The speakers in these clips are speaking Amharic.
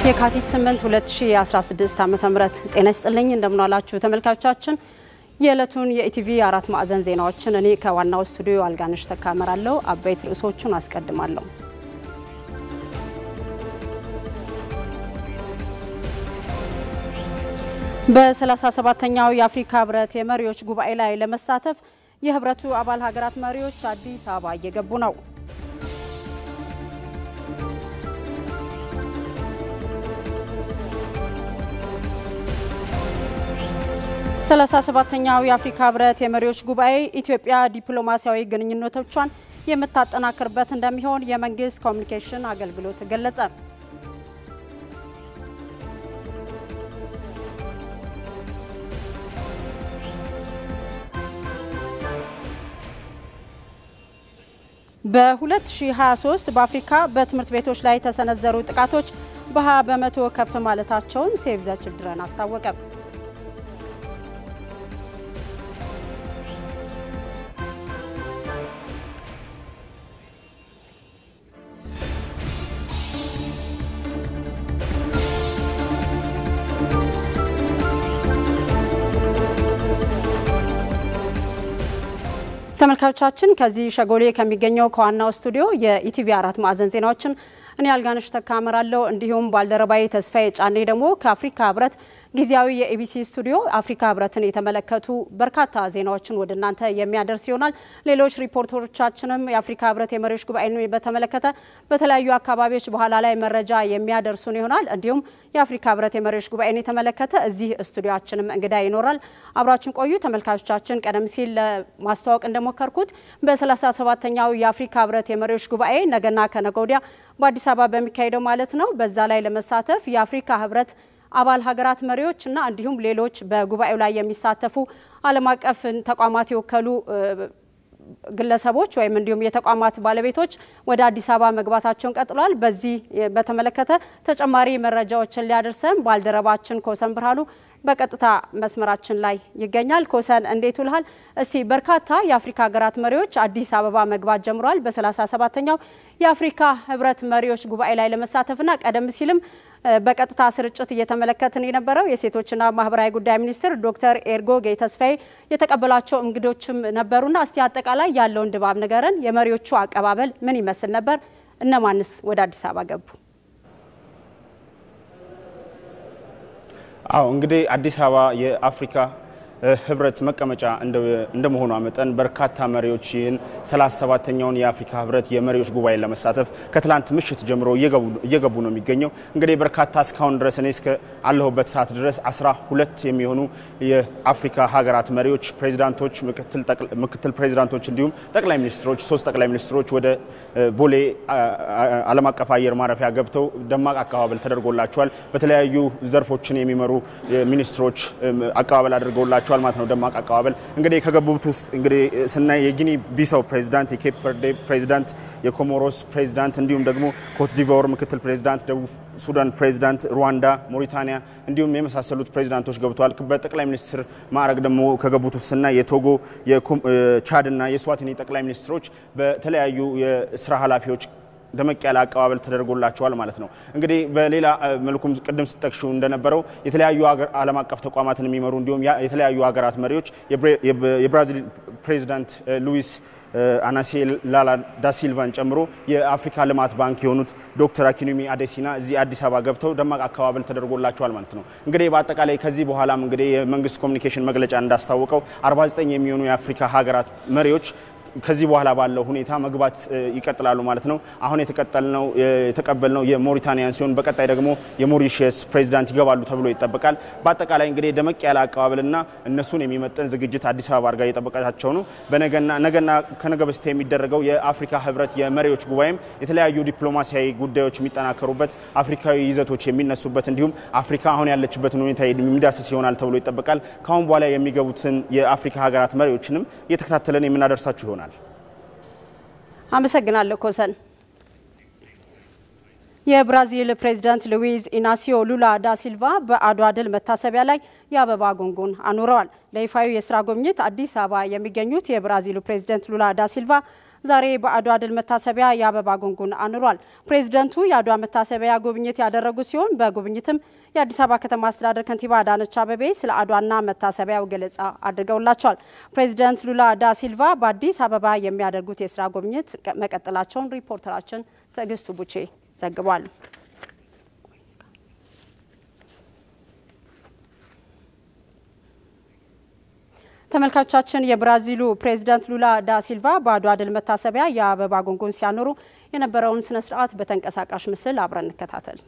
የካቲት 8 2016 ዓ.ም ጤና ይስጥልኝ እንደምናላችሁ ተመልካቾቻችን የዕለቱን የኢቲቪ አራት ማዕዘን ዜናዎችን እኔ ከዋናው ስቱዲዮ አልጋነሽ ተካመራለሁ። አበይት ርዕሶቹን አስቀድማለሁ። በ37ኛው የአፍሪካ ህብረት የመሪዎች ጉባኤ ላይ ለመሳተፍ የህብረቱ አባል ሀገራት መሪዎች አዲስ አበባ እየገቡ ነው። ሰላሳ ሰባተኛው የአፍሪካ ህብረት የመሪዎች ጉባኤ ኢትዮጵያ ዲፕሎማሲያዊ ግንኙነቶቿን የምታጠናክርበት እንደሚሆን የመንግስት ኮሚኒኬሽን አገልግሎት ገለጸ። በ2023 በአፍሪካ በትምህርት ቤቶች ላይ የተሰነዘሩ ጥቃቶች በ20 በመቶ ከፍ ማለታቸውን ሴቭ ዘ ችልድረን አስታወቀ። ተመልካቾቻችን ከዚህ ሸጎሌ ከሚገኘው ከዋናው ስቱዲዮ የኢቲቪ አራት ማዕዘን ዜናዎችን እኔ አልጋነሽ ተካመራለሁ። እንዲሁም ባልደረባዊ ተስፋዬ ጫኔ ደግሞ ከአፍሪካ ህብረት ጊዜያዊ የኢቢሲ ስቱዲዮ አፍሪካ ህብረትን የተመለከቱ በርካታ ዜናዎችን ወደ እናንተ የሚያደርስ ይሆናል። ሌሎች ሪፖርተሮቻችንም የአፍሪካ ህብረት የመሪዎች ጉባኤን በተመለከተ በተለያዩ አካባቢዎች በኋላ ላይ መረጃ የሚያደርሱን ይሆናል። እንዲሁም የአፍሪካ ህብረት የመሪዎች ጉባኤን የተመለከተ እዚህ ስቱዲዮችንም እንግዳ ይኖራል። አብራችን ቆዩ ተመልካቾቻችን። ቀደም ሲል ለማስተዋወቅ እንደሞከርኩት በ37ኛው የአፍሪካ ህብረት የመሪዎች ጉባኤ ነገና ከነገ ወዲያ በአዲስ አበባ በሚካሄደው ማለት ነው በዛ ላይ ለመሳተፍ የአፍሪካ ህብረት አባል ሀገራት መሪዎች እና እንዲሁም ሌሎች በጉባኤው ላይ የሚሳተፉ ዓለም አቀፍ ተቋማት የወከሉ ግለሰቦች ወይም እንዲሁም የተቋማት ባለቤቶች ወደ አዲስ አበባ መግባታቸውን ቀጥሏል። በዚህ በተመለከተ ተጨማሪ መረጃዎችን ሊያደርሰን ባልደረባችን ኮሰን ብርሃኑ በቀጥታ መስመራችን ላይ ይገኛል። ኮሰን እንዴት ውልሃል? እስቲ በርካታ የአፍሪካ ሀገራት መሪዎች አዲስ አበባ መግባት ጀምረዋል። በ37ኛው የአፍሪካ ህብረት መሪዎች ጉባኤ ላይ ለመሳተፍና ቀደም ሲልም በቀጥታ ስርጭት እየተመለከትን የነበረው የሴቶችና ማህበራዊ ጉዳይ ሚኒስትር ዶክተር ኤርጎጌ ተስፋዬ የተቀበላቸው እንግዶችም ነበሩና እስቲ አጠቃላይ ያለውን ድባብ ንገረን። የመሪዎቹ አቀባበል ምን ይመስል ነበር? እነማንስ ወደ አዲስ አበባ ገቡ? አዎ እንግዲህ አዲስ አበባ የአፍሪካ ህብረት መቀመጫ እንደመሆኗ መጠን በርካታ መሪዎች ይህን 37ኛውን የአፍሪካ ህብረት የመሪዎች ጉባኤ ለመሳተፍ ከትላንት ምሽት ጀምሮ እየገቡ ነው የሚገኘው። እንግዲህ በርካታ እስካሁን ድረስ እኔ እስከ አለሁበት ሰዓት ድረስ አስራ ሁለት የሚሆኑ የአፍሪካ ሀገራት መሪዎች፣ ፕሬዚዳንቶች፣ ምክትል ፕሬዚዳንቶች እንዲሁም ጠቅላይ ሚኒስትሮች ሶስት ጠቅላይ ሚኒስትሮች ወደ ቦሌ ዓለም አቀፍ አየር ማረፊያ ገብተው ደማቅ አቀባበል ተደርጎላቸዋል። በተለያዩ ዘርፎችን የሚመሩ ሚኒስትሮች አቀባበል አድርገውላቸዋል ተደርጓቸዋል ማለት ነው። ደማቅ አቀባበል እንግዲህ ከገቡት ውስጥ እንግዲህ ስናይ የጊኒ ቢሳው ፕሬዚዳንት፣ የኬፕ ቨርዴ ፕሬዚዳንት፣ የኮሞሮስ ፕሬዚዳንት እንዲሁም ደግሞ ኮትዲቫር ምክትል ፕሬዚዳንት፣ ደቡብ ሱዳን ፕሬዚዳንት፣ ሩዋንዳ፣ ሞሪታኒያ እንዲሁም የመሳሰሉት ፕሬዚዳንቶች ገብተዋል። በጠቅላይ ሚኒስትር ማዕረግ ደግሞ ከገቡት ውስጥ ስናይ የቶጎ የቻድ እና የስዋቲኒ ጠቅላይ ሚኒስትሮች በተለያዩ የስራ ኃላፊዎች ደመቅ ያለ አቀባበል ተደርጎላቸዋል ማለት ነው። እንግዲህ በሌላ መልኩም ቅድም ስጠቅሹ እንደነበረው የተለያዩ ዓለም አቀፍ ተቋማትን የሚመሩ እንዲሁም የተለያዩ ሀገራት መሪዎች የብራዚል ፕሬዚዳንት ሉዊስ አናሴ ላላ ዳሲልቫን ጨምሮ የአፍሪካ ልማት ባንክ የሆኑት ዶክተር አኪኑሚ አዴሲና እዚህ አዲስ አበባ ገብተው ደማቅ አቀባበል ተደርጎላቸዋል ማለት ነው። እንግዲህ በአጠቃላይ ከዚህ በኋላም እንግዲህ የመንግስት ኮሚኒኬሽን መግለጫ እንዳስታወቀው 49 የሚሆኑ የአፍሪካ ሀገራት መሪዎች ከዚህ በኋላ ባለው ሁኔታ መግባት ይቀጥላሉ ማለት ነው። አሁን የተቀጠልነው የተቀበልነው የሞሪታኒያን ሲሆን በቀጣይ ደግሞ የሞሪሽስ ፕሬዚዳንት ይገባሉ ተብሎ ይጠበቃል። በአጠቃላይ እንግዲህ ደመቅ ያለ አቀባበልና እነሱን የሚመጥን ዝግጅት አዲስ አበባ አድርጋ እየጠበቀቻቸው ነው። በነገና ነገና ከነገ በስቲያ የሚደረገው የአፍሪካ ህብረት የመሪዎች ጉባኤም የተለያዩ ዲፕሎማሲያዊ ጉዳዮች የሚጠናከሩበት፣ አፍሪካዊ ይዘቶች የሚነሱበት እንዲሁም አፍሪካ አሁን ያለችበትን ሁኔታ የሚዳስስ ይሆናል ተብሎ ይጠበቃል። ከአሁን በኋላ የሚገቡትን የአፍሪካ ሀገራት መሪዎችንም እየተከታተለን የምናደርሳችሁ ይሆናል። አመሰግናለሁ ኮሰን። የብራዚል ፕሬዝዳንት ሉዊዝ ኢናሲዮ ሉላ ዳ ሲልቫ በአድዋ ድል መታሰቢያ ላይ የአበባ ጉንጉን አኑረዋል። ለይፋዊ የስራ ጉብኝት አዲስ አበባ የሚገኙት የብራዚሉ ፕሬዝዳንት ሉላ ዳ ሲልቫ ዛሬ በአድዋ ድል መታሰቢያ የአበባ ጉንጉን አኑሯል። ፕሬዚደንቱ የአድዋ መታሰቢያ ጉብኝት ያደረጉ ሲሆን በጉብኝትም የአዲስ አበባ ከተማ አስተዳደር ከንቲባ አዳነች አቤቤ ስለ አድዋና መታሰቢያው ገለጻ አድርገውላቸዋል። ፕሬዚደንት ሉላ ዳ ሲልቫ በአዲስ አበባ የሚያደርጉት የስራ ጉብኝት መቀጠላቸውን ሪፖርተራችን ትዕግስቱ ቡቼ ዘግቧል። ተመልካቾቻችን የብራዚሉ ፕሬዚዳንት ሉላ ዳ ሲልቫ በአድዋ ድል መታሰቢያ የአበባ ጉንጉን ሲያኖሩ የነበረውን ስነ ስርዓት በተንቀሳቃሽ ምስል አብረን እንከታተል።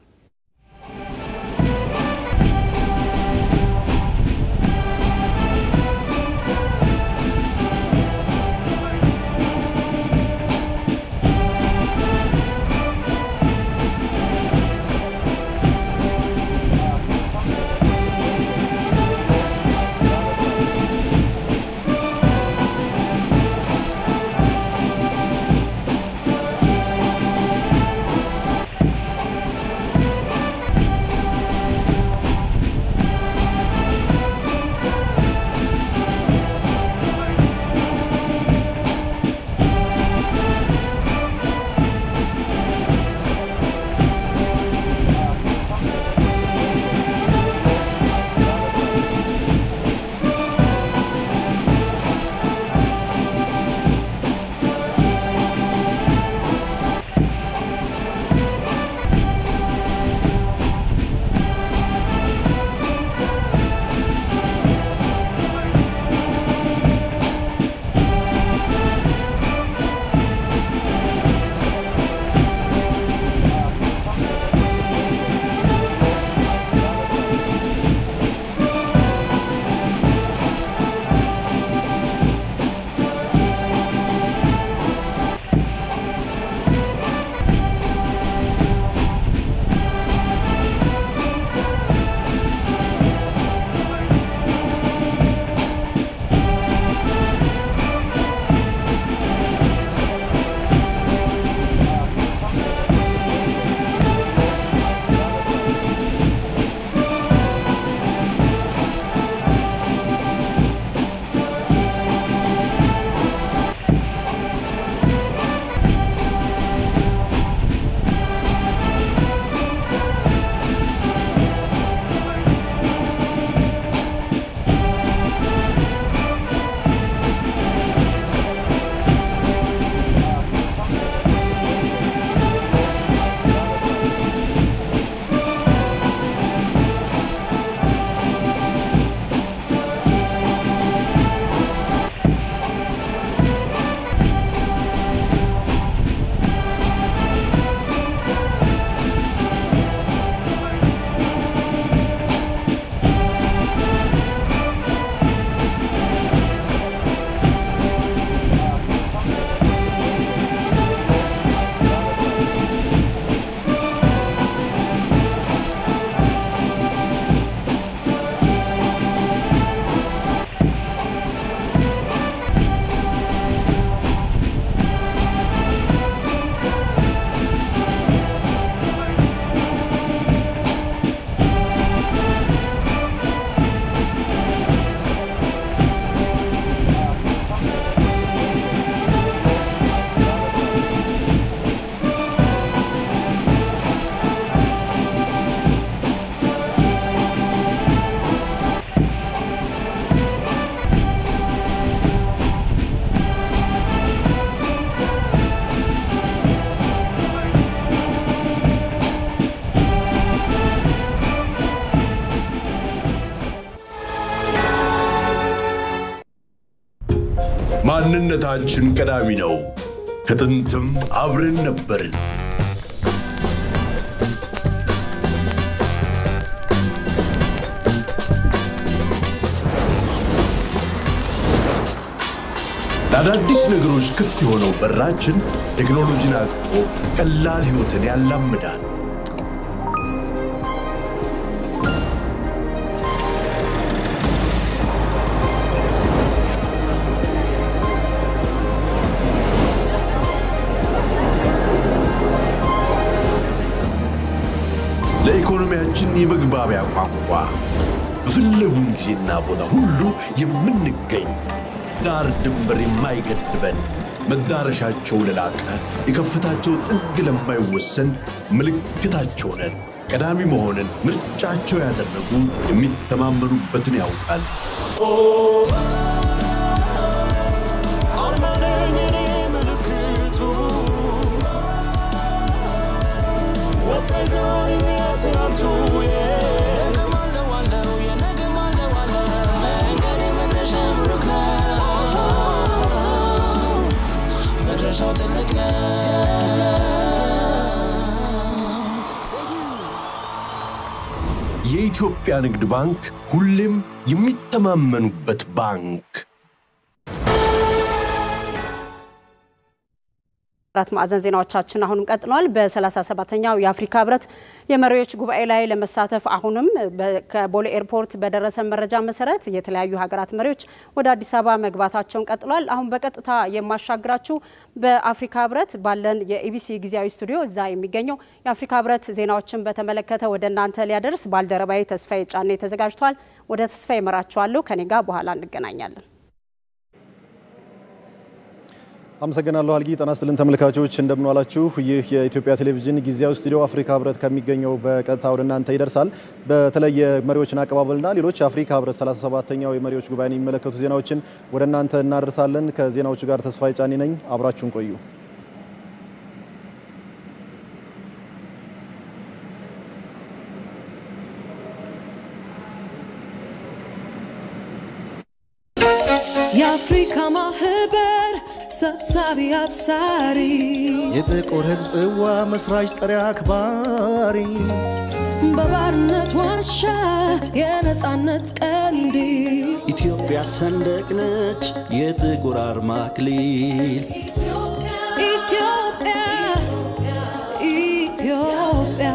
ማንነታችን ቀዳሚ ነው። ከጥንትም አብረን ነበርን። ለአዳዲስ ነገሮች ክፍት የሆነው በራችን ቴክኖሎጂን አቅፎ ቀላል ሕይወትን ያላምዳል። ለኢኮኖሚያችን የመግባቢያ ቋንቋ በፈለጉን ጊዜና ቦታ ሁሉ የምንገኝ ዳር ድንበር የማይገድበን መዳረሻቸው ለላቀ የከፍታቸው ጥግ ለማይወሰን ምልክታቸው ነን። ቀዳሚ መሆንን ምርጫቸው ያደረጉ የሚተማመኑበትን ያውቃል። የኢትዮጵያ ንግድ ባንክ ሁሌም የሚተማመኑበት ባንክ። አራት ማዕዘን ዜናዎቻችን አሁንም ቀጥለዋል። በ37ኛው የአፍሪካ ህብረት የመሪዎች ጉባኤ ላይ ለመሳተፍ አሁንም ከቦሌ ኤርፖርት በደረሰ መረጃ መሰረት የተለያዩ ሀገራት መሪዎች ወደ አዲስ አበባ መግባታቸውን ቀጥሏል። አሁን በቀጥታ የማሻግራችሁ በአፍሪካ ህብረት ባለን የኢቢሲ ጊዜያዊ ስቱዲዮ እዛ የሚገኘው የአፍሪካ ህብረት ዜናዎችን በተመለከተ ወደ እናንተ ሊያደርስ ባልደረባዊ ተስፋዬ ጫኔ ተዘጋጅቷል። ወደ ተስፋዬ እመራችኋለሁ። ከኔ ጋር በኋላ እንገናኛለን። አመሰግናለሁ አልጊ። ጤና ይስጥልን ተመልካቾች እንደምንዋላችሁ። ይህ የኢትዮጵያ ቴሌቪዥን ጊዜያዊ ስቱዲዮ አፍሪካ ህብረት ከሚገኘው በቀጥታ ወደ እናንተ ይደርሳል። በተለይ የመሪዎችን አቀባበልና ሌሎች የአፍሪካ ህብረት 37ኛው የመሪዎች ጉባኤን የሚመለከቱ ዜናዎችን ወደ እናንተ እናደርሳለን። ከዜናዎቹ ጋር ተስፋዬ ጫኔ ነኝ። አብራችሁን ቆዩ። የአፍሪካ ማህበር ሰብሳቢ አብሳሪ የጥቁር ህዝብ ጽዋ መስራች ጠሪ አክባሪ በባርነት ዋሻ የነፃነት ቀንዲል ኢትዮጵያ ሰንደቅ ነች የጥቁር አርማ አክሊል ኢትዮጵያ ኢትዮጵያ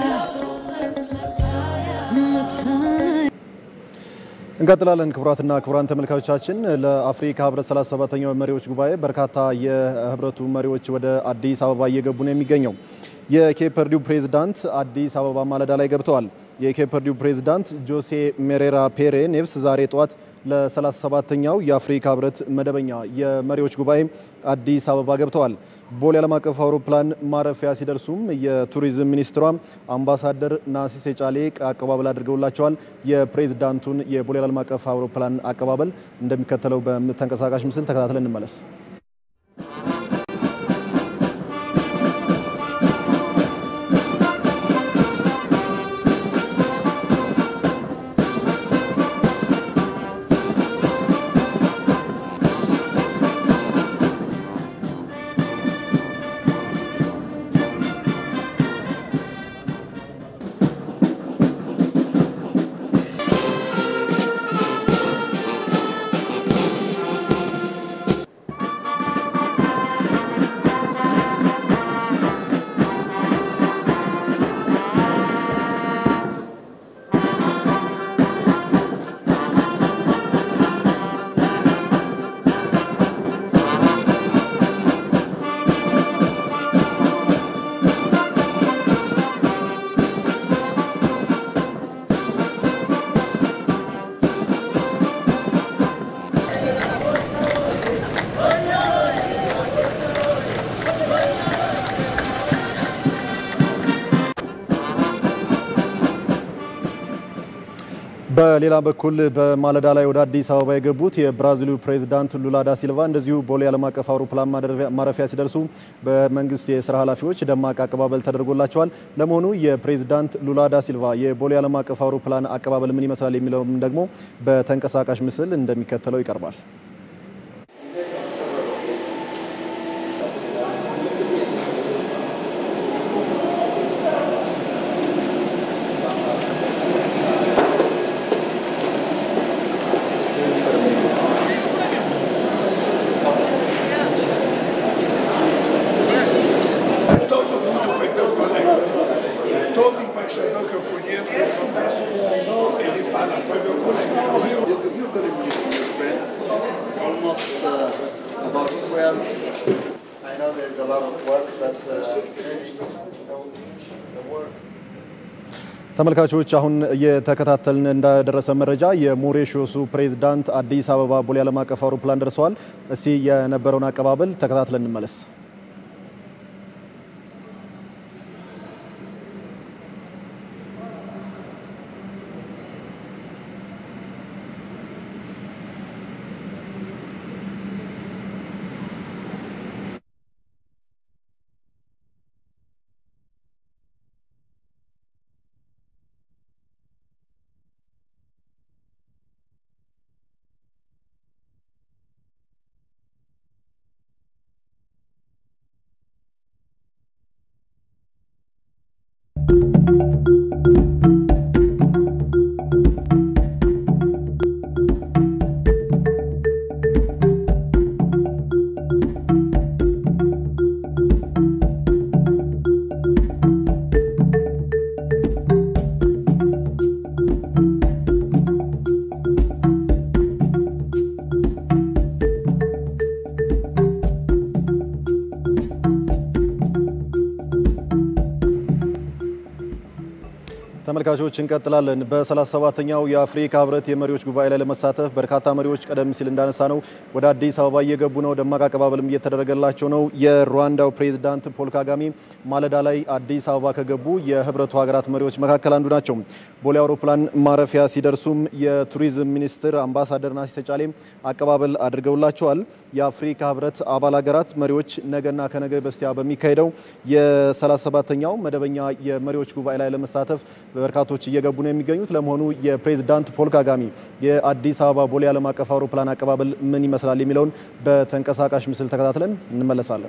እንቀጥላለን። ክቡራትና ክቡራን ተመልካቾቻችን ለአፍሪካ ህብረት 37ኛው መሪዎች ጉባኤ በርካታ የህብረቱ መሪዎች ወደ አዲስ አበባ እየገቡ ነው የሚገኘው። የኬፐርዲው ፕሬዝዳንት አዲስ አበባ ማለዳ ላይ ገብተዋል። የኬፐርዲው ፕሬዝዳንት ጆሴ ሜሬራ ፔሬ ኔቭስ ዛሬ ጠዋት ለ37ኛው የአፍሪካ ህብረት መደበኛ የመሪዎች ጉባኤ አዲስ አበባ ገብተዋል። ቦሌ ዓለም አቀፍ አውሮፕላን ማረፊያ ሲደርሱም የቱሪዝም ሚኒስትሯ አምባሳደር ናሲሴ ጫሌ አቀባበል አድርገውላቸዋል። የፕሬዝዳንቱን የቦሌ ዓለም አቀፍ አውሮፕላን አቀባበል እንደሚከተለው በተንቀሳቃሽ ምስል ተከታትለን እንመለስ። በሌላ በኩል በማለዳ ላይ ወደ አዲስ አበባ የገቡት የብራዚሉ ፕሬዝዳንት ሉላ ዳ ሲልቫ እንደዚሁ ቦሌ ዓለም አቀፍ አውሮፕላን ማረፊያ ሲደርሱ በመንግስት የስራ ኃላፊዎች ደማቅ አቀባበል ተደርጎላቸዋል። ለመሆኑ የፕሬዝዳንት ሉላ ዳ ሲልቫ የቦሌ ዓለም አቀፍ አውሮፕላን አቀባበል ምን ይመስላል የሚለውም ደግሞ በተንቀሳቃሽ ምስል እንደሚከተለው ይቀርባል። almost uh, about 12. I know there's a lot of work, but uh, the work. ተመልካቾች አሁን እየተከታተልን እንዳደረሰ መረጃ የሞሪሾሱ ፕሬዝዳንት አዲስ አበባ ቦሌ ዓለም አቀፍ አውሮፕላን ደርሰዋል። እስቲ የነበረውን አቀባበል ተከታትለን እንመለስ። ተመልካቾች እንቀጥላለን። በ37ኛው የአፍሪካ ህብረት የመሪዎች ጉባኤ ላይ ለመሳተፍ በርካታ መሪዎች ቀደም ሲል እንዳነሳ ነው ወደ አዲስ አበባ እየገቡ ነው። ደማቅ አቀባበልም እየተደረገላቸው ነው። የሩዋንዳው ፕሬዝዳንት ፖል ካጋሜ ማለዳ ላይ አዲስ አበባ ከገቡ የህብረቱ ሀገራት መሪዎች መካከል አንዱ ናቸው። ቦሌ አውሮፕላን ማረፊያ ሲደርሱም የቱሪዝም ሚኒስትር አምባሳደር ናሲሴ ጫሌም አቀባበል አድርገውላቸዋል። የአፍሪካ ህብረት አባል ሀገራት መሪዎች ነገና ከነገ በስቲያ በሚካሄደው የ37ኛው መደበኛ የመሪዎች ጉባኤ ላይ ለመሳተፍ በርካቶች እየገቡ ነው የሚገኙት። ለመሆኑ የፕሬዝዳንት ፖል ካጋሜ የአዲስ አበባ ቦሌ ዓለም አቀፍ አውሮፕላን አቀባበል ምን ይመስላል የሚለውን በተንቀሳቃሽ ምስል ተከታትለን እንመለሳለን።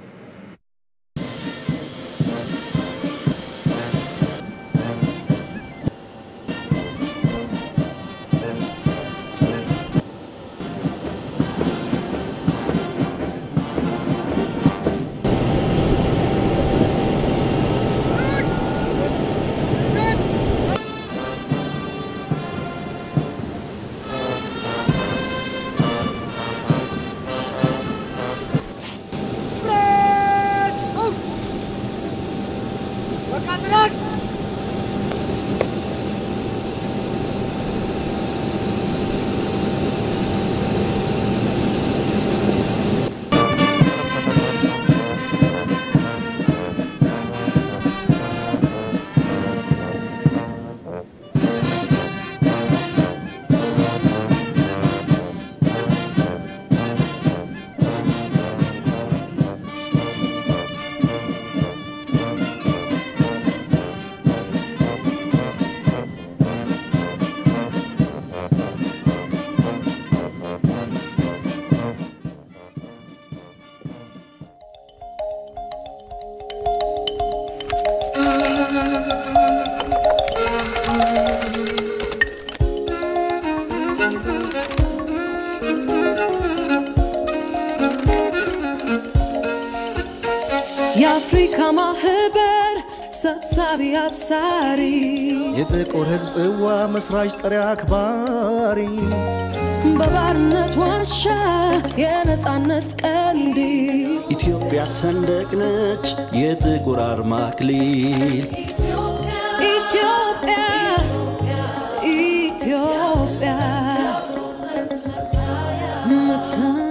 የአፍሪካ ማህበር ሰብሳቢ አብሳሪ የጥቁር ሕዝብ ጽዋ መስራች ጠሪ አክባሪ በባርነት ዋሻ የነፃነት ቀንዲ ኢትዮጵያ ሰንደቅ ነች የጥቁር አርማ አክሊል ኢትዮጵያ ኢትዮጵያ መታ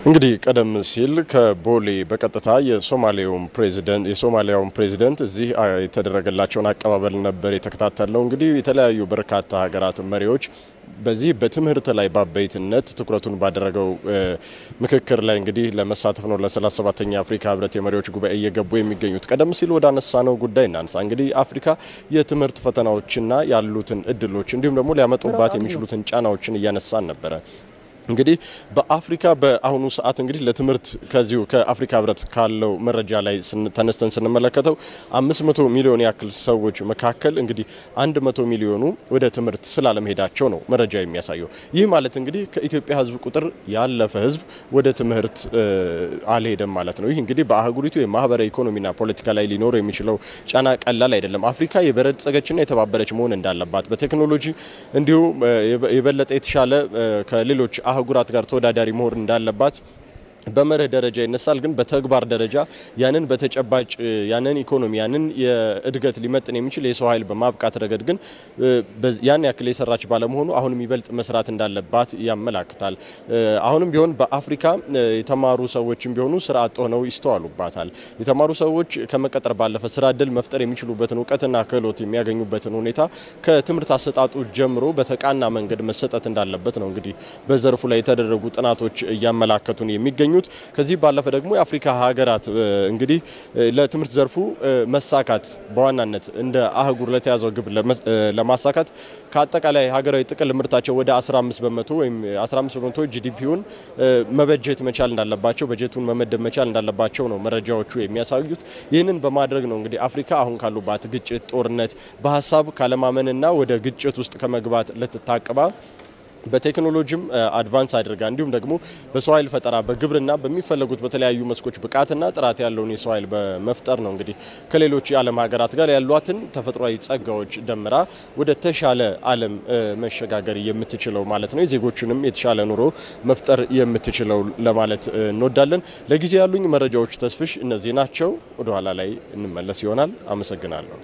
እንግዲህ ቀደም ሲል ከቦሌ በቀጥታ የሶማሌውን ፕሬዚደንት የሶማሊያውን ፕሬዚደንት እዚህ የተደረገላቸውን አቀባበል ነበር የተከታተልነው። እንግዲህ የተለያዩ በርካታ ሀገራት መሪዎች በዚህ በትምህርት ላይ በአበይትነት ትኩረቱን ባደረገው ምክክር ላይ እንግዲህ ለመሳተፍ ነው ለሰላሳ ሰባተኛ የአፍሪካ ህብረት የመሪዎች ጉባኤ እየገቡ የሚገኙት። ቀደም ሲል ወደ አነሳነው ጉዳይ እናንሳ። እንግዲህ አፍሪካ የትምህርት ፈተናዎችና ያሉትን እድሎች እንዲሁም ደግሞ ሊያመጡባት የሚችሉትን ጫናዎችን እያነሳን ነበረ። እንግዲህ በአፍሪካ በአሁኑ ሰዓት እንግዲህ ለትምህርት ከዚሁ ከአፍሪካ ህብረት ካለው መረጃ ላይ ተነስተን ስንመለከተው አምስት መቶ ሚሊዮን ያክል ሰዎች መካከል እንግዲህ አንድ መቶ ሚሊዮኑ ወደ ትምህርት ስላለመሄዳቸው ነው መረጃ የሚያሳየው። ይህ ማለት እንግዲህ ከኢትዮጵያ ህዝብ ቁጥር ያለፈ ህዝብ ወደ ትምህርት አልሄደም ማለት ነው። ይህ እንግዲህ በአህጉሪቱ የማህበራዊ ኢኮኖሚና ፖለቲካ ላይ ሊኖር የሚችለው ጫና ቀላል አይደለም። አፍሪካ የበለጸገችና የተባበረች መሆን እንዳለባት በቴክኖሎጂ እንዲሁም የበለጠ የተሻለ ከሌሎች አህጉራት ጋር ተወዳዳሪ መሆን እንዳለባት በመርህ ደረጃ ይነሳል። ግን በተግባር ደረጃ ያንን በተጨባጭ ያንን ኢኮኖሚ ያንን የእድገት ሊመጥን የሚችል የሰው ኃይል በማብቃት ረገድ ግን ያን ያክል የሰራች ባለመሆኑ አሁንም ይበልጥ መስራት እንዳለባት ያመላክታል። አሁንም ቢሆን በአፍሪካ የተማሩ ሰዎችም ቢሆኑ ስራ አጥ ሆነው ይስተዋሉባታል። የተማሩ ሰዎች ከመቀጠር ባለፈ ስራ እድል መፍጠር የሚችሉበትን እውቀትና ክህሎት የሚያገኙበትን ሁኔታ ከትምህርት አሰጣጡ ጀምሮ በተቃና መንገድ መሰጠት እንዳለበት ነው እንግዲህ በዘርፉ ላይ የተደረጉ ጥናቶች እያመላከቱን የሚገኙ ከዚህ ባለፈ ደግሞ የአፍሪካ ሀገራት እንግዲህ ለትምህርት ዘርፉ መሳካት በዋናነት እንደ አህጉር ለተያዘው ግብ ለማሳካት ከአጠቃላይ ሀገራዊ ጥቅል ምርታቸው ወደ 15 በመቶ ወይም 15 በመቶ ጂዲፒውን መበጀት መቻል እንዳለባቸው በጀቱን መመደብ መቻል እንዳለባቸው ነው መረጃዎቹ የሚያሳዩት። ይህንን በማድረግ ነው እንግዲህ አፍሪካ አሁን ካሉባት ግጭት፣ ጦርነት፣ በሀሳብ ካለማመንና ወደ ግጭት ውስጥ ከመግባት ልትታቅባ በቴክኖሎጂም አድቫንስ አድርጋ እንዲሁም ደግሞ በሰው ኃይል ፈጠራ በግብርና በሚፈለጉት በተለያዩ መስኮች ብቃትና ጥራት ያለውን የሰው ኃይል በመፍጠር ነው እንግዲህ ከሌሎች የዓለም ሀገራት ጋር ያሏትን ተፈጥሯዊ ጸጋዎች ደምራ ወደ ተሻለ ዓለም መሸጋገር የምትችለው ማለት ነው። የዜጎችንም የተሻለ ኑሮ መፍጠር የምትችለው ለማለት እንወዳለን። ለጊዜ ያሉኝ መረጃዎች ተስፍሽ እነዚህ ናቸው። ወደኋላ ላይ እንመለስ ይሆናል። አመሰግናለሁ።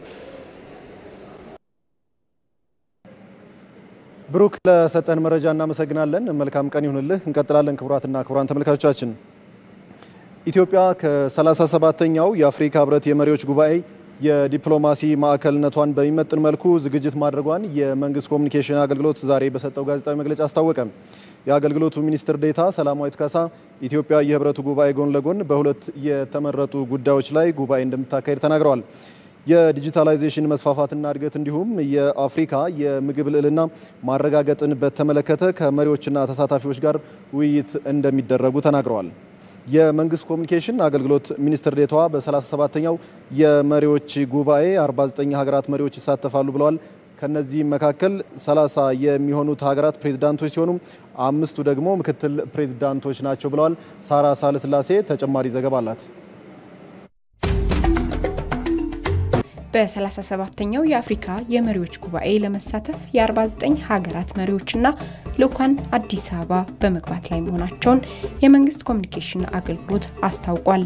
ብሩክ ለሰጠን መረጃ እናመሰግናለን። መልካም ቀን ይሁንልህ። እንቀጥላለን። ክቡራትና ክቡራን ተመልካቾቻችን ኢትዮጵያ ከ37ኛው የአፍሪካ ህብረት የመሪዎች ጉባኤ የዲፕሎማሲ ማዕከልነቷን በሚመጥን መልኩ ዝግጅት ማድረጓን የመንግስት ኮሚኒኬሽን አገልግሎት ዛሬ በሰጠው ጋዜጣዊ መግለጫ አስታወቀ። የአገልግሎቱ ሚኒስትር ዴታ ሰላማዊት ካሳ ኢትዮጵያ የህብረቱ ጉባኤ ጎን ለጎን በሁለት የተመረጡ ጉዳዮች ላይ ጉባኤ እንደምታካሄድ ተናግረዋል። የዲጂታላይዜሽን መስፋፋትና እድገት እንዲሁም የአፍሪካ የምግብ ልዕልና ማረጋገጥን በተመለከተ ከመሪዎችና ተሳታፊዎች ጋር ውይይት እንደሚደረጉ ተናግረዋል። የመንግስት ኮሚኒኬሽን አገልግሎት ሚኒስትር ዴታዋ በ37ኛው የመሪዎች ጉባኤ 49 ሀገራት መሪዎች ይሳተፋሉ ብለዋል። ከነዚህም መካከል 30 የሚሆኑት ሀገራት ፕሬዝዳንቶች ሲሆኑ አምስቱ ደግሞ ምክትል ፕሬዝዳንቶች ናቸው ብለዋል። ሳራ ሳለስላሴ ተጨማሪ ዘገባ አላት። በ37ኛው የአፍሪካ የመሪዎች ጉባኤ ለመሳተፍ የ49 ሀገራት መሪዎችና ልኡካን አዲስ አበባ በመግባት ላይ መሆናቸውን የመንግስት ኮሚኒኬሽን አገልግሎት አስታውቋል።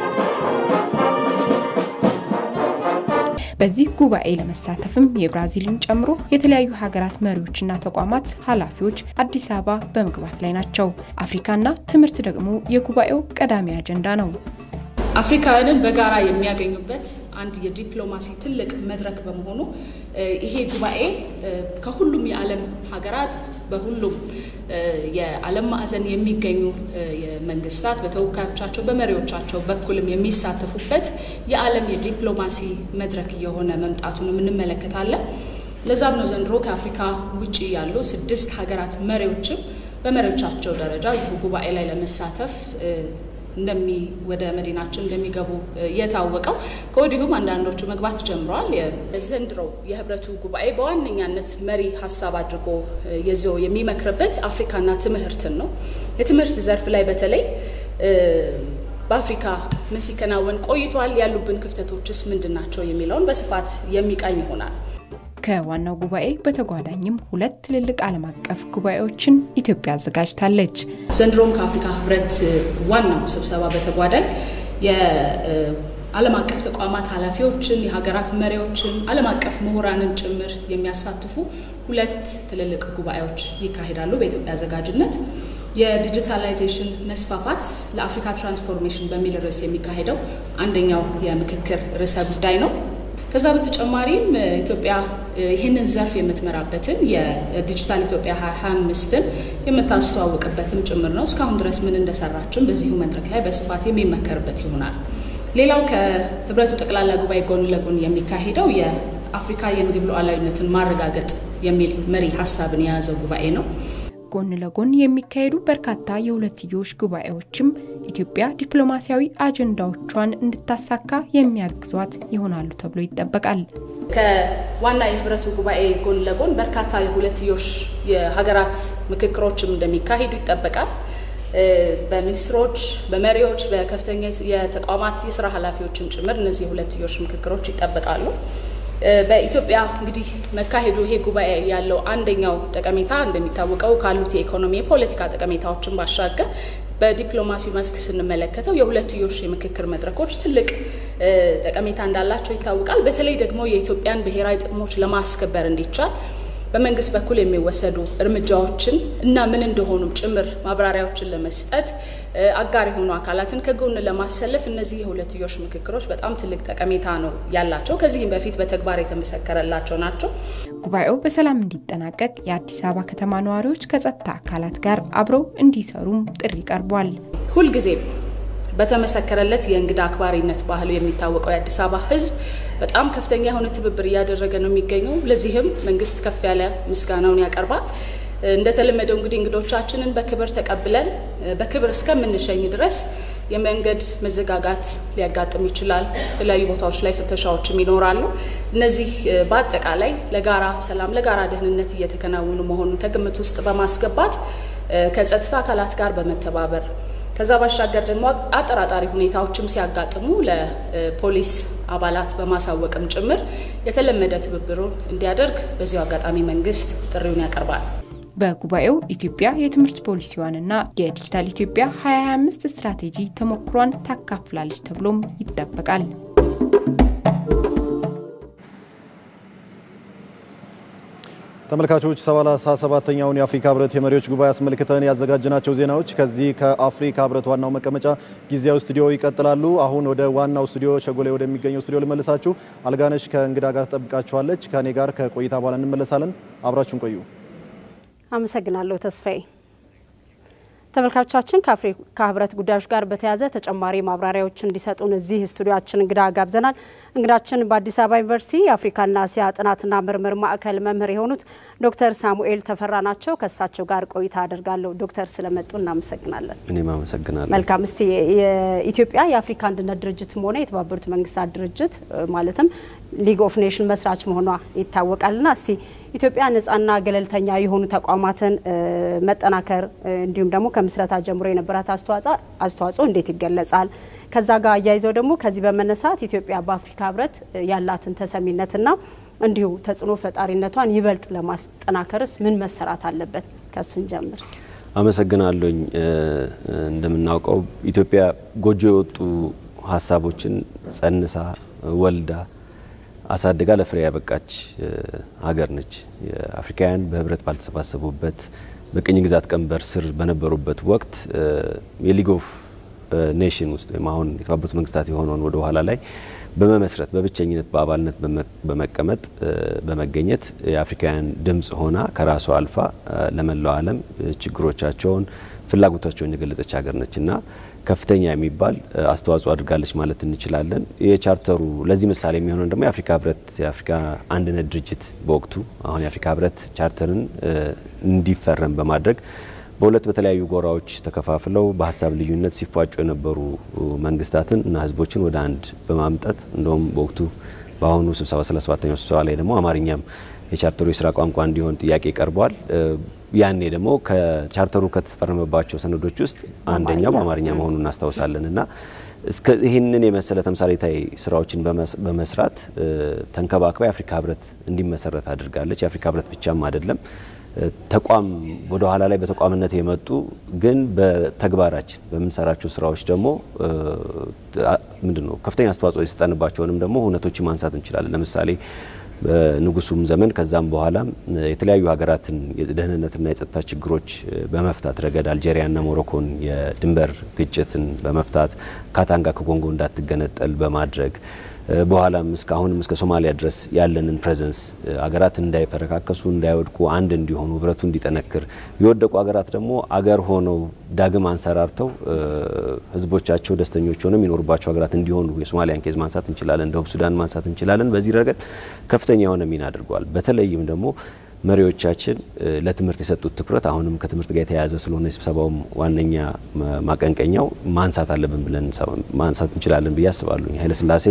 በዚህ ጉባኤ ለመሳተፍም የብራዚልን ጨምሮ የተለያዩ ሀገራት መሪዎችና ተቋማት ኃላፊዎች አዲስ አበባ በመግባት ላይ ናቸው። አፍሪካና ትምህርት ደግሞ የጉባኤው ቀዳሚ አጀንዳ ነው። አፍሪካውያንን በጋራ የሚያገኙበት አንድ የዲፕሎማሲ ትልቅ መድረክ በመሆኑ ይሄ ጉባኤ ከሁሉም የዓለም ሀገራት በሁሉም የዓለም ማዕዘን የሚገኙ መንግስታት በተወካዮቻቸው በመሪዎቻቸው በኩልም የሚሳተፉበት የዓለም የዲፕሎማሲ መድረክ እየሆነ መምጣቱንም እንመለከታለን። ለዛም ነው ዘንድሮ ከአፍሪካ ውጭ ያሉ ስድስት ሀገራት መሪዎችም በመሪዎቻቸው ደረጃ እዚሁ ጉባኤ ላይ ለመሳተፍ እንደሚ ወደ መዲናችን እንደሚገቡ የታወቀው ከወዲሁም አንዳንዶቹ መግባት ጀምረዋል። ዘንድሮ የህብረቱ ጉባኤ በዋነኛነት መሪ ሀሳብ አድርጎ ይዞ የሚመክርበት አፍሪካና ትምህርትን ነው። የትምህርት ዘርፍ ላይ በተለይ በአፍሪካ ምን ሲከናወን ቆይቷል፣ ያሉብን ክፍተቶችስ ምንድን ናቸው የሚለውን በስፋት የሚቃኝ ይሆናል። ከዋናው ጉባኤ በተጓዳኝም ሁለት ትልልቅ ዓለም አቀፍ ጉባኤዎችን ኢትዮጵያ አዘጋጅታለች። ዘንድሮም ከአፍሪካ ህብረት ዋናው ስብሰባ በተጓዳኝ የዓለም አቀፍ ተቋማት ኃላፊዎችን፣ የሀገራት መሪዎችን፣ ዓለም አቀፍ ምሁራንን ጭምር የሚያሳትፉ ሁለት ትልልቅ ጉባኤዎች ይካሄዳሉ በኢትዮጵያ አዘጋጅነት። የዲጂታላይዜሽን መስፋፋት ለአፍሪካ ትራንስፎርሜሽን በሚል ርዕስ የሚካሄደው አንደኛው የምክክር ርዕሰ ጉዳይ ነው። ከዛ በተጨማሪም ኢትዮጵያ ይህንን ዘርፍ የምትመራበትን የዲጂታል ኢትዮጵያ 2025ን የምታስተዋውቅበትም ጭምር ነው። እስካሁን ድረስ ምን እንደሰራችን በዚሁ መድረክ ላይ በስፋት የሚመከርበት ይሆናል። ሌላው ከህብረቱ ጠቅላላ ጉባኤ ጎን ለጎን የሚካሄደው የአፍሪካ የምግብ ሉዓላዊነትን ማረጋገጥ የሚል መሪ ሀሳብን የያዘው ጉባኤ ነው። ጎን ለጎን የሚካሄዱ በርካታ የሁለትዮሽ ጉባኤዎችም ኢትዮጵያ ዲፕሎማሲያዊ አጀንዳዎቿን እንድታሳካ የሚያግዟት ይሆናሉ ተብሎ ይጠበቃል። ከዋና የህብረቱ ጉባኤ ጎን ለጎን በርካታ የሁለትዮሽ የሀገራት ምክክሮችም እንደሚካሄዱ ይጠበቃል። በሚኒስትሮች፣ በመሪዎች፣ በከፍተኛ የተቋማት የስራ ኃላፊዎችም ጭምር እነዚህ የሁለትዮሽ ምክክሮች ይጠበቃሉ። በኢትዮጵያ እንግዲህ መካሄዱ ይሄ ጉባኤ ያለው አንደኛው ጠቀሜታ እንደሚታወቀው ካሉት የኢኮኖሚ የፖለቲካ ጠቀሜታዎችን ባሻገር በዲፕሎማሲው መስክ ስንመለከተው የሁለትዮሽ የምክክር መድረኮች ትልቅ ጠቀሜታ እንዳላቸው ይታወቃል። በተለይ ደግሞ የኢትዮጵያን ብሔራዊ ጥቅሞች ለማስከበር እንዲቻል በመንግስት በኩል የሚወሰዱ እርምጃዎችን እና ምን እንደሆኑም ጭምር ማብራሪያዎችን ለመስጠት አጋር የሆኑ አካላትን ከጎን ለማሰለፍ እነዚህ የሁለትዮሽ ምክክሮች በጣም ትልቅ ጠቀሜታ ነው ያላቸው። ከዚህም በፊት በተግባር የተመሰከረላቸው ናቸው። ጉባኤው በሰላም እንዲጠናቀቅ የአዲስ አበባ ከተማ ነዋሪዎች ከጸጥታ አካላት ጋር አብረው እንዲሰሩም ጥሪ ቀርቧል። ሁልጊዜም በተመሰከረለት የእንግዳ አክባሪነት ባህሉ የሚታወቀው የአዲስ አበባ ሕዝብ በጣም ከፍተኛ የሆነ ትብብር እያደረገ ነው የሚገኘው። ለዚህም መንግስት ከፍ ያለ ምስጋናውን ያቀርባል። እንደተለመደው እንግዲህ እንግዶቻችንን በክብር ተቀብለን በክብር እስከምንሸኝ ድረስ የመንገድ መዘጋጋት ሊያጋጥም ይችላል። የተለያዩ ቦታዎች ላይ ፍተሻዎችም ይኖራሉ። እነዚህ በአጠቃላይ ለጋራ ሰላም፣ ለጋራ ደህንነት እየተከናወኑ መሆኑን ከግምት ውስጥ በማስገባት ከጸጥታ አካላት ጋር በመተባበር ከዛ ባሻገር ደግሞ አጠራጣሪ ሁኔታዎችም ሲያጋጥሙ ለፖሊስ አባላት በማሳወቅም ጭምር የተለመደ ትብብሩን እንዲያደርግ በዚሁ አጋጣሚ መንግስት ጥሪውን ያቀርባል። በጉባኤው ኢትዮጵያ የትምህርት ፖሊሲዋንና የዲጂታል ኢትዮጵያ 2025 ስትራቴጂ ተሞክሯን ታካፍላለች ተብሎም ይጠበቃል። ተመልካቾች ሰላሳ ሰባተኛውን የአፍሪካ ህብረት የመሪዎች ጉባኤ አስመልክተን ያዘጋጅናቸው ዜናዎች ከዚህ ከአፍሪካ ህብረት ዋናው መቀመጫ ጊዜያዊ ስቱዲዮ ይቀጥላሉ። አሁን ወደ ዋናው ስቱዲዮ ሸጎሌ ወደሚገኘው ስቱዲዮ ልመልሳችሁ። አልጋነሽ ከእንግዳ ጋር ትጠብቃችኋለች። ከእኔ ጋር ከቆይታ በኋላ እንመለሳለን። አብራችሁን ቆዩ። አመሰግናለሁ ተስፋዬ። ተመልካቾቻችን ከአፍሪካ ህብረት ጉዳዮች ጋር በተያያዘ ተጨማሪ ማብራሪያዎች እንዲሰጡን እዚህ ስቱዲዮችን እንግዳ ጋብዘናል። እንግዳችን በአዲስ አበባ ዩኒቨርሲቲ የአፍሪካና እስያ ጥናትና ምርምር ማዕከል መምህር የሆኑት ዶክተር ሳሙኤል ተፈራ ናቸው። ከእሳቸው ጋር ቆይታ አደርጋለሁ። ዶክተር ስለመጡ እናመሰግናለን። እኔም አመሰግናለሁ። መልካም። እስቲ የኢትዮጵያ የአፍሪካ አንድነት ድርጅትም ሆነ የተባበሩት መንግስታት ድርጅት ማለትም ሊግ ኦፍ ኔሽን መስራች መሆኗ ይታወቃልና እስቲ ኢትዮጵያ ነጻና ገለልተኛ የሆኑ ተቋማትን መጠናከር እንዲሁም ደግሞ ከምስረታ ጀምሮ የነበራት አስተዋጽኦ እንዴት ይገለጻል? ከዛ ጋር አያይዘው ደግሞ ከዚህ በመነሳት ኢትዮጵያ በአፍሪካ ህብረት ያላትን ተሰሚነትና እንዲሁ ተጽዕኖ ፈጣሪነቷን ይበልጥ ለማስጠናከርስ ምን መሰራት አለበት? ከሱን ጀምር። አመሰግናለሁኝ። እንደምናውቀው ኢትዮጵያ ጎጆ የወጡ ሀሳቦችን ጸንሳ ወልዳ አሳድጋ ለፍሬ ያበቃች ሀገር ነች። የአፍሪካውያን በህብረት ባልተሰባሰቡበት በቅኝ ግዛት ቀንበር ስር በነበሩበት ወቅት የሊግ ኦፍ ኔሽን ውስጥ ወይም አሁን የተባበሩት መንግስታት የሆነውን ወደ ኋላ ላይ በመመስረት በብቸኝነት በአባልነት በመቀመጥ በመገኘት የአፍሪካውያን ድምጽ ሆና ከራሷ አልፋ ለመላው ዓለም ችግሮቻቸውን፣ ፍላጎታቸውን የገለጸች ሀገር ነች እና ከፍተኛ የሚባል አስተዋጽኦ አድርጋለች ማለት እንችላለን። የቻርተሩ ለዚህ ምሳሌ የሚሆነው ደግሞ የአፍሪካ ህብረት የአፍሪካ አንድነት ድርጅት በወቅቱ አሁን የአፍሪካ ህብረት ቻርተርን እንዲፈረም በማድረግ በሁለት በተለያዩ ጎራዎች ተከፋፍለው በሀሳብ ልዩነት ሲፏጩ የነበሩ መንግስታትን እና ህዝቦችን ወደ አንድ በማምጣት እንደውም በወቅቱ በአሁኑ ስብሰባ 37ኛው ስብሰባ ላይ ደግሞ አማርኛም የቻርተሩ የስራ ቋንቋ እንዲሆን ጥያቄ ቀርቧል። ያኔ ደግሞ ከቻርተሩ ከተፈረመባቸው ሰነዶች ውስጥ አንደኛው በአማርኛ መሆኑን እናስታውሳለን እና እስከ ይህንን የመሰለ ተምሳሌታዊ ስራዎችን በመስራት ተንከባክባ የአፍሪካ ህብረት እንዲመሰረት አድርጋለች። የአፍሪካ ህብረት ብቻም አይደለም ተቋም ወደ ኋላ ላይ በተቋምነት የመጡ ግን በተግባራችን በምንሰራቸው ስራዎች ደግሞ ምንድን ነው ከፍተኛ አስተዋጽኦ የሰጠንባቸውንም ደግሞ እውነቶችን ማንሳት እንችላለን። ለምሳሌ በንጉሱም ዘመን ከዛም በኋላም የተለያዩ ሀገራትን የደህንነትና የጸጥታ ችግሮች በመፍታት ረገድ አልጄሪያና ሞሮኮን የድንበር ግጭትን በመፍታት ካታንጋ ከኮንጎ እንዳትገነጠል በማድረግ በኋላም እስካሁንም እስከ ሶማሊያ ድረስ ያለንን ፕሬዘንስ ሀገራት እንዳይፈረካከሱ እንዳይወድቁ አንድ እንዲሆኑ ህብረቱ እንዲጠነክር የወደቁ ሀገራት ደግሞ አገር ሆነው ዳግም አንሰራርተው ህዝቦቻቸው ደስተኞች ሆነው የሚኖሩባቸው ሀገራት እንዲሆኑ የሶማሊያን ኬዝ ማንሳት እንችላለን፣ ደቡብ ሱዳን ማንሳት እንችላለን። በዚህ ረገድ ከፍተኛ የሆነ ሚና አድርገዋል። በተለይም ደግሞ መሪዎቻችን ለትምህርት የሰጡት ትኩረት አሁንም ከትምህርት ጋር የተያያዘ ስለሆነ የስብሰባውም ዋነኛ ማቀንቀኛው ማንሳት አለብን ብለን ማንሳት እንችላለን ብዬ አስባለሁ። ኃይለስላሴ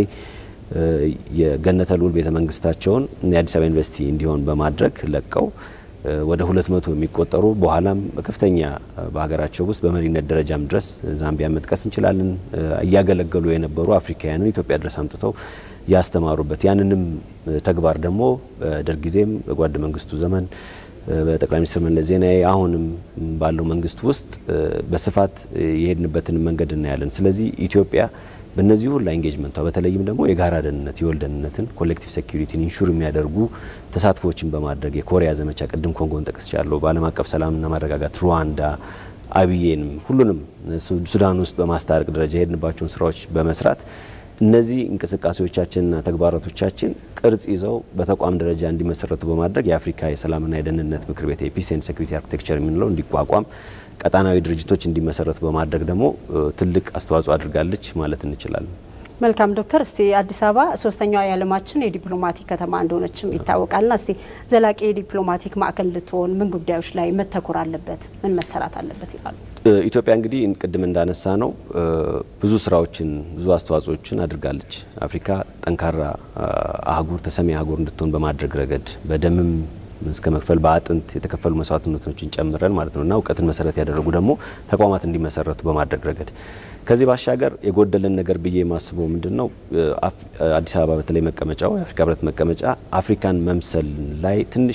የገነተ ልዑል ቤተ መንግስታቸውን የአዲስ አበባ ዩኒቨርሲቲ እንዲሆን በማድረግ ለቀው ወደ ሁለት መቶ የሚቆጠሩ በኋላም በከፍተኛ በሀገራቸው ውስጥ በመሪነት ደረጃም ድረስ ዛምቢያ መጥቀስ እንችላለን እያገለገሉ የነበሩ አፍሪካውያንን ኢትዮጵያ ድረስ አምጥተው ያስተማሩበት ያንንም ተግባር ደግሞ በደርግ ጊዜም በጓድ መንግስቱ ዘመን በጠቅላይ ሚኒስትር መለስ ዜናዊ አሁንም ባለው መንግስት ውስጥ በስፋት የሄድንበትን መንገድ እናያለን። ስለዚህ ኢትዮጵያ በእነዚህ ሁላ ኢንጌጅመንቷ በተለይም ደግሞ የጋራ ደህንነት የወል ደህንነትን ኮሌክቲቭ ሴኩሪቲን ኢንሹር የሚያደርጉ ተሳትፎችን በማድረግ የኮሪያ ዘመቻ ቅድም ኮንጎን ጠቅስቻለሁ። በዓለም አቀፍ ሰላምና ማረጋጋት ሩዋንዳ፣ አብዬንም ሁሉንም ሱዳን ውስጥ በማስታረቅ ደረጃ የሄድንባቸውን ስራዎች በመስራት እነዚህ እንቅስቃሴዎቻችንና ተግባራቶቻችን ቅርጽ ይዘው በተቋም ደረጃ እንዲመሰረቱ በማድረግ የአፍሪካ የሰላምና የደህንነት ምክር ቤት የፒስ ኤንድ ሴኩሪቲ አርኪቴክቸር የምንለው እንዲቋቋም ቀጣናዊ ድርጅቶች እንዲመሰረቱ በማድረግ ደግሞ ትልቅ አስተዋጽኦ አድርጋለች ማለት እንችላለን። መልካም ዶክተር፣ እስቲ አዲስ አበባ ሶስተኛዋ የዓለማችን የዲፕሎማቲክ ከተማ እንደሆነችም ይታወቃልና እስቲ ዘላቂ የዲፕሎማቲክ ማዕከል ልትሆን ምን ጉዳዮች ላይ መተኮር አለበት፣ ምን መሰራት አለበት ይላሉ? ኢትዮጵያ እንግዲህ ቅድም እንዳነሳ ነው ብዙ ስራዎችን ብዙ አስተዋጽኦችን አድርጋለች። አፍሪካ ጠንካራ አህጉር ተሰሚ አህጉር እንድትሆን በማድረግ ረገድ በደምም እስከ መክፈል በአጥንት የተከፈሉ መስዋዕትነቶችን ጨምረን ማለት ነው እና እውቀትን መሰረት ያደረጉ ደግሞ ተቋማት እንዲመሰረቱ በማድረግ ረገድ ከዚህ ባሻገር የጎደለን ነገር ብዬ የማስበው ምንድን ነው አዲስ አበባ በተለይ መቀመጫው የአፍሪካ ህብረት መቀመጫ አፍሪካን መምሰል ላይ ትንሽ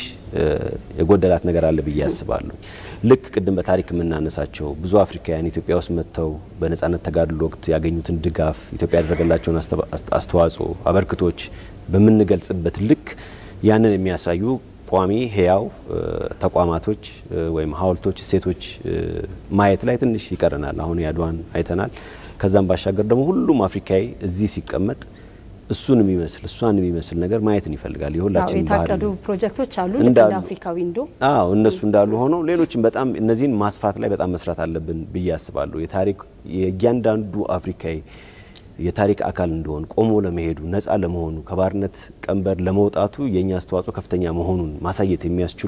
የጎደላት ነገር አለ ብዬ አስባለሁ። ልክ ቅድም በታሪክ የምናነሳቸው ብዙ አፍሪካውያን ኢትዮጵያ ውስጥ መጥተው በነጻነት ተጋድሎ ወቅት ያገኙትን ድጋፍ ኢትዮጵያ ያደረገላቸውን አስተዋጽኦ አበርክቶች በምንገልጽበት ልክ ያንን የሚያሳዩ ቋሚ ህያው ተቋማቶች ወይም ሀውልቶች፣ እሴቶች ማየት ላይ ትንሽ ይቀረናል። አሁን የአድዋን አይተናል። ከዛም ባሻገር ደግሞ ሁሉም አፍሪካዊ እዚህ ሲቀመጥ እሱን የሚመስል እሷን የሚመስል ነገር ማየትን ይፈልጋል። የሁላችን የታቀዱ ፕሮጀክቶች አሉ እንደ አፍሪካዊ እንዶ አዎ እነሱ እንዳሉ ሆነው ሌሎችም በጣም እነዚህን ማስፋት ላይ በጣም መስራት አለብን ብዬ አስባለሁ። የታሪክ የእያንዳንዱ አፍሪካዊ የታሪክ አካል እንደሆን ቆሞ ለመሄዱ ነፃ ለመሆኑ ከባርነት ቀንበር ለመውጣቱ የእኛ አስተዋጽኦ ከፍተኛ መሆኑን ማሳየት የሚያስችሉ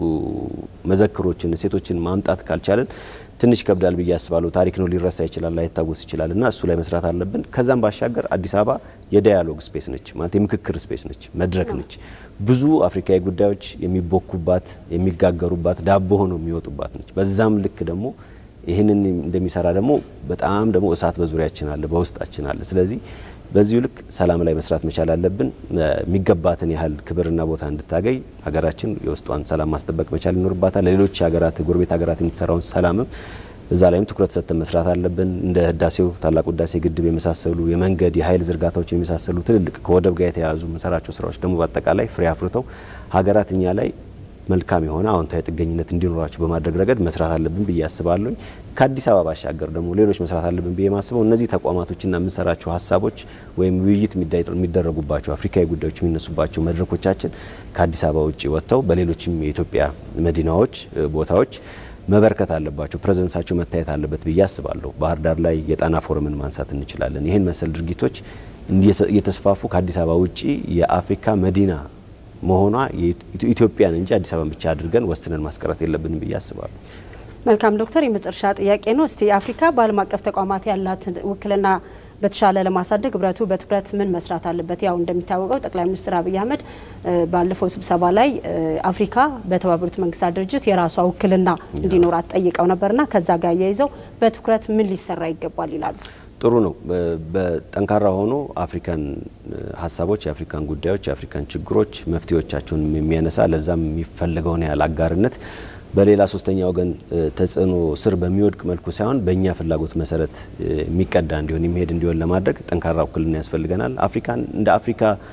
መዘክሮችን፣ እሴቶችን ማምጣት ካልቻለን ትንሽ ይከብዳል ብዬ አስባለሁ። ታሪክ ነው፣ ሊረሳ ይችላል፣ ላይታወስ ይችላል እና እሱ ላይ መስራት አለብን። ከዛም ባሻገር አዲስ አበባ የዳያሎግ ስፔስ ነች፣ ማለት የምክክር ስፔስ ነች፣ መድረክ ነች። ብዙ አፍሪካዊ ጉዳዮች የሚቦኩባት የሚጋገሩባት፣ ዳቦ ሆነው የሚወጡባት ነች። በዛም ልክ ደግሞ ይህንን እንደሚሰራ ደግሞ በጣም ደግሞ እሳት በዙሪያችን አለ፣ በውስጣችን አለ። ስለዚህ በዚሁ ልክ ሰላም ላይ መስራት መቻል አለብን። የሚገባትን ያህል ክብርና ቦታ እንድታገኝ ሀገራችን የውስጧን ሰላም ማስጠበቅ መቻል ይኖርባታል። ለሌሎች ሀገራት ጎረቤት ሀገራት የምትሰራውን ሰላምም እዛ ላይም ትኩረት ሰጥተን መስራት አለብን። እንደ ህዳሴው ታላቁ ህዳሴ ግድብ የመሳሰሉ የመንገድ የኃይል ዝርጋታዎች የመሳሰሉ ትልልቅ ከወደብ ጋር የተያያዙ የምንሰራቸው ስራዎች ደግሞ በአጠቃላይ ፍሬ አፍርተው ሀገራት እኛ ላይ መልካም የሆነ አዎንታዊ ጥገኝነት እንዲኖራቸው በማድረግ ረገድ መስራት አለብን ብዬ አስባለሁ። ከአዲስ አበባ ባሻገር ደግሞ ሌሎች መስራት አለብን ብዬ ማስበው እነዚህ ተቋማቶችና የምንሰራቸው ሀሳቦች ወይም ውይይት የሚደረጉባቸው አፍሪካዊ ጉዳዮች የሚነሱባቸው መድረኮቻችን ከአዲስ አበባ ውጭ ወጥተው በሌሎችም የኢትዮጵያ መዲናዎች ቦታዎች መበርከት አለባቸው። ፕሬዘንሳቸው መታየት አለበት ብዬ አስባለሁ። ባህር ዳር ላይ የጣና ፎረምን ማንሳት እንችላለን። ይህን መሰል ድርጊቶች እየተስፋፉ ከአዲስ አበባ ውጭ የአፍሪካ መዲና መሆኗ ኢትዮጵያን እንጂ አዲስ አበባን ብቻ አድርገን ወስነን ማስቀረት የለብንም ብዬ አስባለሁ። መልካም ዶክተር፣ የመጨረሻ ጥያቄ ነው። እስቲ አፍሪካ በዓለም አቀፍ ተቋማት ያላትን ውክልና በተሻለ ለማሳደግ ህብረቱ በትኩረት ምን መስራት አለበት? ያው እንደሚታወቀው ጠቅላይ ሚኒስትር አብይ አህመድ ባለፈው ስብሰባ ላይ አፍሪካ በተባበሩት መንግስታት ድርጅት የራሷ ውክልና እንዲኖራት ጠይቀው ነበርና ከዛ ጋር አያይዘው በትኩረት ምን ሊሰራ ይገባል ይላሉ? ጥሩ ነው። በጠንካራ ሆኖ አፍሪካን ሀሳቦች፣ የአፍሪካን ጉዳዮች፣ የአፍሪካን ችግሮች መፍትሄዎቻቸውን የሚያነሳ ለዛም የሚፈለገውን ያህል አጋርነት በሌላ ሶስተኛ ወገን ተጽዕኖ ስር በሚወድቅ መልኩ ሳይሆን በእኛ ፍላጎት መሰረት የሚቀዳ እንዲሆን የሚሄድ እንዲሆን ለማድረግ ጠንካራ ውክልና ያስፈልገናል። አፍሪካን እንደ አፍሪካ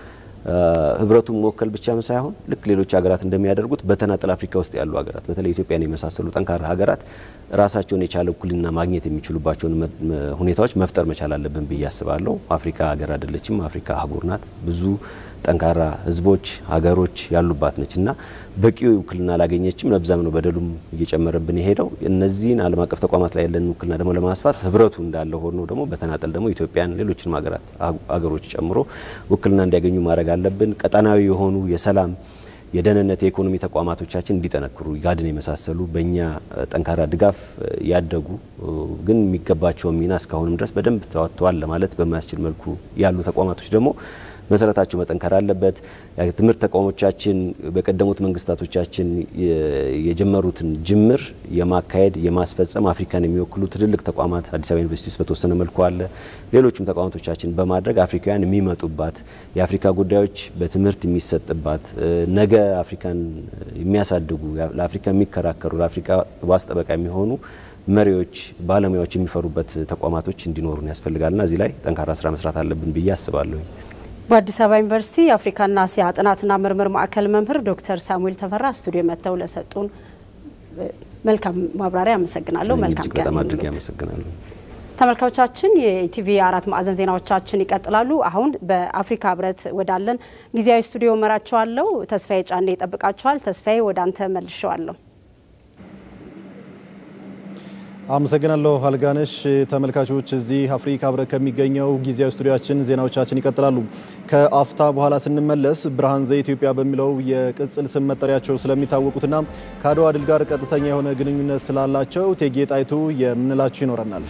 ህብረቱን መወከል ብቻም ሳይሆን ልክ ሌሎች ሀገራት እንደሚያደርጉት በተናጠል አፍሪካ ውስጥ ያሉ ሀገራት በተለይ ኢትዮጵያን የመሳሰሉ ጠንካራ ሀገራት ራሳቸውን የቻለ እኩልና ማግኘት የሚችሉባቸውን ሁኔታዎች መፍጠር መቻል አለብን ብዬ አስባለሁ። አፍሪካ ሀገር አይደለችም። አፍሪካ አህጉር ናት። ብዙ ጠንካራ ህዝቦች፣ ሀገሮች ያሉባት ነች እና በቂ ውክልና አላገኘችም። ለብዛም ነው በደሉም እየጨመረብን የሄደው። እነዚህን ዓለም አቀፍ ተቋማት ላይ ያለን ውክልና ደግሞ ለማስፋት ህብረቱ እንዳለ ሆኖ ደግሞ በተናጠል ደግሞ ኢትዮጵያን፣ ሌሎችንም ሀገራት ሀገሮች ጨምሮ ውክልና እንዲያገኙ ማድረግ አለብን። ቀጠናዊ የሆኑ የሰላም የደህንነት የኢኮኖሚ ተቋማቶቻችን እንዲጠነክሩ ጋድን የመሳሰሉ በእኛ ጠንካራ ድጋፍ ያደጉ ግን የሚገባቸውን ሚና እስካሁንም ድረስ በደንብ ተዋጥተዋል ለማለት በማያስችል መልኩ ያሉ ተቋማቶች ደግሞ መሰረታቸው መጠንከር አለበት። ትምህርት ተቋሞቻችን በቀደሙት መንግስታቶቻችን የጀመሩትን ጅምር የማካሄድ የማስፈጸም አፍሪካን የሚወክሉ ትልልቅ ተቋማት አዲስ አበባ ዩኒቨርሲቲ ውስጥ በተወሰነ መልኩ አለ። ሌሎችም ተቋማቶቻችን በማድረግ አፍሪካውያን የሚመጡባት የአፍሪካ ጉዳዮች በትምህርት የሚሰጥባት ነገ አፍሪካን የሚያሳድጉ ለአፍሪካ የሚከራከሩ ለአፍሪካ ዋስ ጠበቃ የሚሆኑ መሪዎች፣ ባለሙያዎች የሚፈሩበት ተቋማቶች እንዲኖሩን ያስፈልጋልና እዚህ ላይ ጠንካራ ስራ መስራት አለብን ብዬ አስባለሁ። በአዲስ አበባ ዩኒቨርሲቲ የአፍሪካና እስያ ጥናትና ምርምር ማዕከል መምህር ዶክተር ሳሙኤል ተፈራ ስቱዲዮ መጥተው ለሰጡን መልካም ማብራሪያ አመሰግናለሁ። መልካም እጅግ በጣም አድርጌ አመሰግናለሁ። ተመልካቾቻችን የኢቲቪ አራት ማዕዘን ዜናዎቻችን ይቀጥላሉ። አሁን በአፍሪካ ህብረት ወዳለን ጊዜያዊ ስቱዲዮ መራቸዋለሁ። ተስፋዬ ጫኔ ይጠብቃቸዋል። ተስፋዬ ወደ አንተ መልሸዋለሁ። አመሰግናለሁ አልጋነሽ። ተመልካቾች እዚህ አፍሪካ ህብረት ከሚገኘው ጊዜያዊ ስቱዲያችን ዜናዎቻችን ይቀጥላሉ። ከአፍታ በኋላ ስንመለስ ብርሃን ዘኢትዮጵያ በሚለው የቅጽል ስም መጠሪያቸው ስለሚታወቁትና ከአድዋ ድል ጋር ቀጥተኛ የሆነ ግንኙነት ስላላቸው እቴጌ ጣይቱ የምንላቸው ይኖረናል።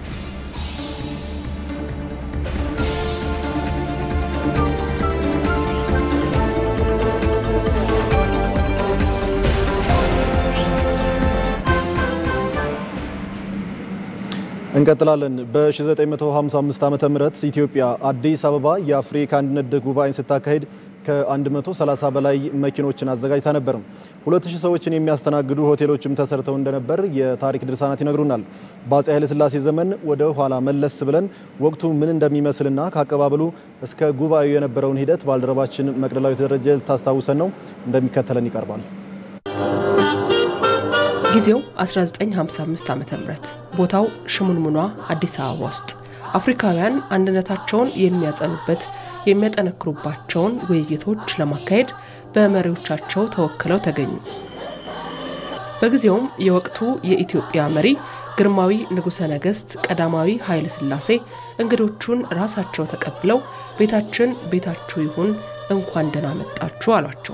እንቀጥላለን። በ1955 ዓመተ ምህረት ኢትዮጵያ አዲስ አበባ የአፍሪካ አንድነት ጉባኤን ስታካሄድ ከ130 በላይ መኪኖችን አዘጋጅታ ነበር። 2000 ሰዎችን የሚያስተናግዱ ሆቴሎችም ተሰርተው እንደነበር የታሪክ ድርሳናት ይነግሩናል። በአፄ ኃይለሥላሴ ዘመን ወደ ኋላ መለስ ብለን ወቅቱ ምን እንደሚመስልና ከአቀባበሉ እስከ ጉባኤው የነበረውን ሂደት ባልደረባችን መቅደላዊት ደረጀ ልታስታውሰን ነው፣ እንደሚከተለን ይቀርባል። ጊዜው 1955 ዓ ም ቦታው ሽሙንሙኗ አዲስ አበባ ውስጥ አፍሪካውያን አንድነታቸውን የሚያጸኑበት የሚያጠነክሩባቸውን ውይይቶች ለማካሄድ በመሪዎቻቸው ተወክለው ተገኙ። በጊዜውም የወቅቱ የኢትዮጵያ መሪ ግርማዊ ንጉሠ ነገሥት ቀዳማዊ ኃይለ ሥላሴ እንግዶቹን ራሳቸው ተቀብለው ቤታችን ቤታችሁ ይሁን፣ እንኳን ደህና መጣችሁ አሏቸው።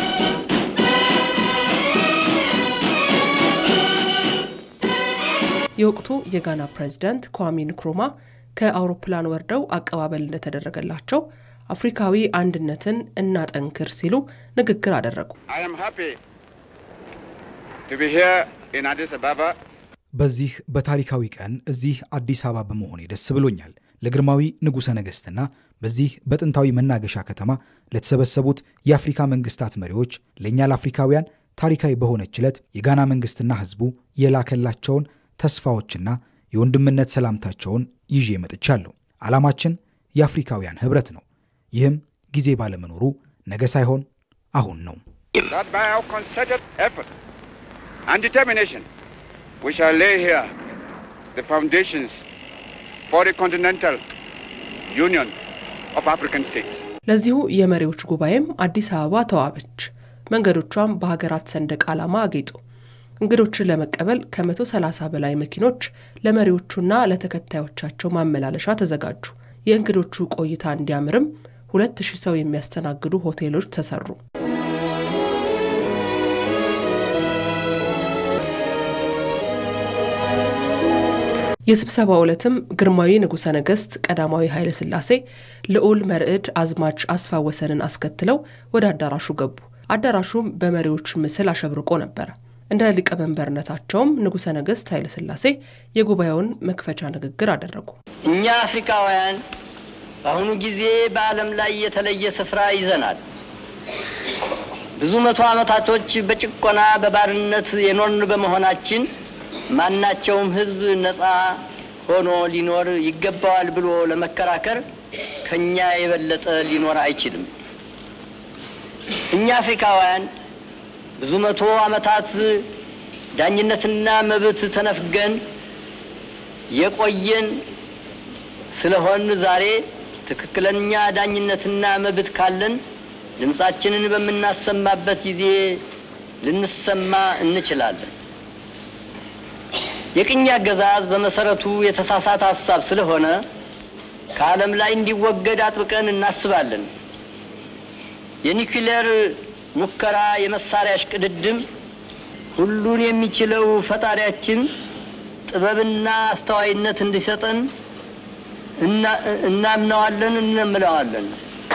የወቅቱ የጋና ፕሬዝዳንት ኳሚ ንክሩማ ከአውሮፕላን ወርደው አቀባበል እንደተደረገላቸው አፍሪካዊ አንድነትን እናጠንክር ሲሉ ንግግር አደረጉ። በዚህ በታሪካዊ ቀን እዚህ አዲስ አበባ በመሆኔ ደስ ብሎኛል። ለግርማዊ ንጉሠ ነገሥትና በዚህ በጥንታዊ መናገሻ ከተማ ለተሰበሰቡት የአፍሪካ መንግስታት መሪዎች ለእኛ ለአፍሪካውያን ታሪካዊ በሆነች ዕለት የጋና መንግስትና ሕዝቡ የላከላቸውን ተስፋዎችና የወንድምነት ሰላምታቸውን ይዤ መጥቻለሁ። ዓላማችን የአፍሪካውያን ኅብረት ነው። ይህም ጊዜ ባለመኖሩ ነገ ሳይሆን አሁን ነው። ለዚሁ የመሪዎች ጉባኤም አዲስ አበባ ተዋበች። መንገዶቿም በሀገራት ሰንደቅ ዓላማ አጌጡ። እንግዶችን ለመቀበል ከ130 በላይ መኪኖች ለመሪዎቹና ለተከታዮቻቸው ማመላለሻ ተዘጋጁ። የእንግዶቹ ቆይታ እንዲያምርም ሁለት ሺህ ሰው የሚያስተናግዱ ሆቴሎች ተሰሩ። የስብሰባው ዕለትም ግርማዊ ንጉሠ ነገሥት ቀዳማዊ ኃይለ ሥላሴ ልዑል መርዕድ አዝማች አስፋ ወሰንን አስከትለው ወደ አዳራሹ ገቡ። አዳራሹም በመሪዎች ምስል አሸብርቆ ነበረ። እንደ ሊቀመንበርነታቸውም ንጉሠ ነገሥት ኃይለ ሥላሴ የጉባኤውን መክፈቻ ንግግር አደረጉ። እኛ አፍሪካውያን በአሁኑ ጊዜ በዓለም ላይ የተለየ ስፍራ ይዘናል። ብዙ መቶ ዓመታቶች በጭቆና በባርነት የኖርን በመሆናችን ማናቸውም ሕዝብ ነፃ ሆኖ ሊኖር ይገባዋል ብሎ ለመከራከር ከኛ የበለጠ ሊኖር አይችልም። እኛ አፍሪካውያን ብዙ መቶ ዓመታት ዳኝነትና መብት ተነፍገን የቆየን ስለሆን ዛሬ ትክክለኛ ዳኝነትና መብት ካለን ድምፃችንን በምናሰማበት ጊዜ ልንሰማ እንችላለን። የቅኝ አገዛዝ በመሰረቱ የተሳሳተ ሀሳብ ስለሆነ ከዓለም ላይ እንዲወገድ አጥብቀን እናስባለን። የኒውክሌር ሙከራ የመሳሪያ እሽቅድድም ሁሉን የሚችለው ፈጣሪያችን ጥበብና አስተዋይነት እንዲሰጠን እናምነዋለን፣ እንምለዋለን።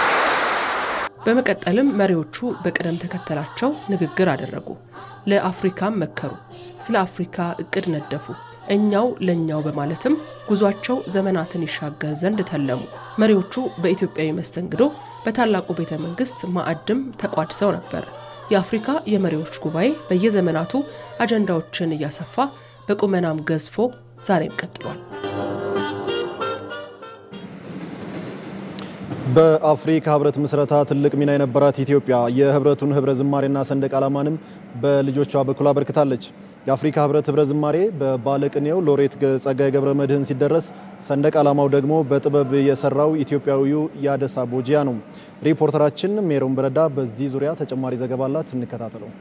በመቀጠልም መሪዎቹ በቅደም ተከተላቸው ንግግር አደረጉ። ለአፍሪካም መከሩ። ስለ አፍሪካ እቅድ ነደፉ። እኛው ለእኛው በማለትም ጉዟቸው ዘመናትን ይሻገር ዘንድ ተለሙ። መሪዎቹ በኢትዮጵያዊ መስተንግዶ በታላቁ ቤተ መንግስት ማዕድም ተቋድሰው ነበረ። የአፍሪካ የመሪዎች ጉባኤ በየዘመናቱ አጀንዳዎችን እያሰፋ በቁመናም ገዝፎ ዛሬም ቀጥሏል። በአፍሪካ ህብረት ምስረታ ትልቅ ሚና የነበራት ኢትዮጵያ የህብረቱን ህብረ ዝማሬና ሰንደቅ ዓላማንም በልጆቿ በኩል አበርክታለች። የአፍሪካ ህብረት ህብረ ዝማሬ በባለቅኔው ሎሬት ጸጋዬ ገብረ መድኅን ሲደረስ ሰንደቅ ዓላማው ደግሞ በጥበብ የሰራው ኢትዮጵያዊው ያደሳ ቦጂያ ነው። ሪፖርተራችን ሜሮን በረዳ በዚህ ዙሪያ ተጨማሪ ዘገባ አላት፣ እንከታተለው።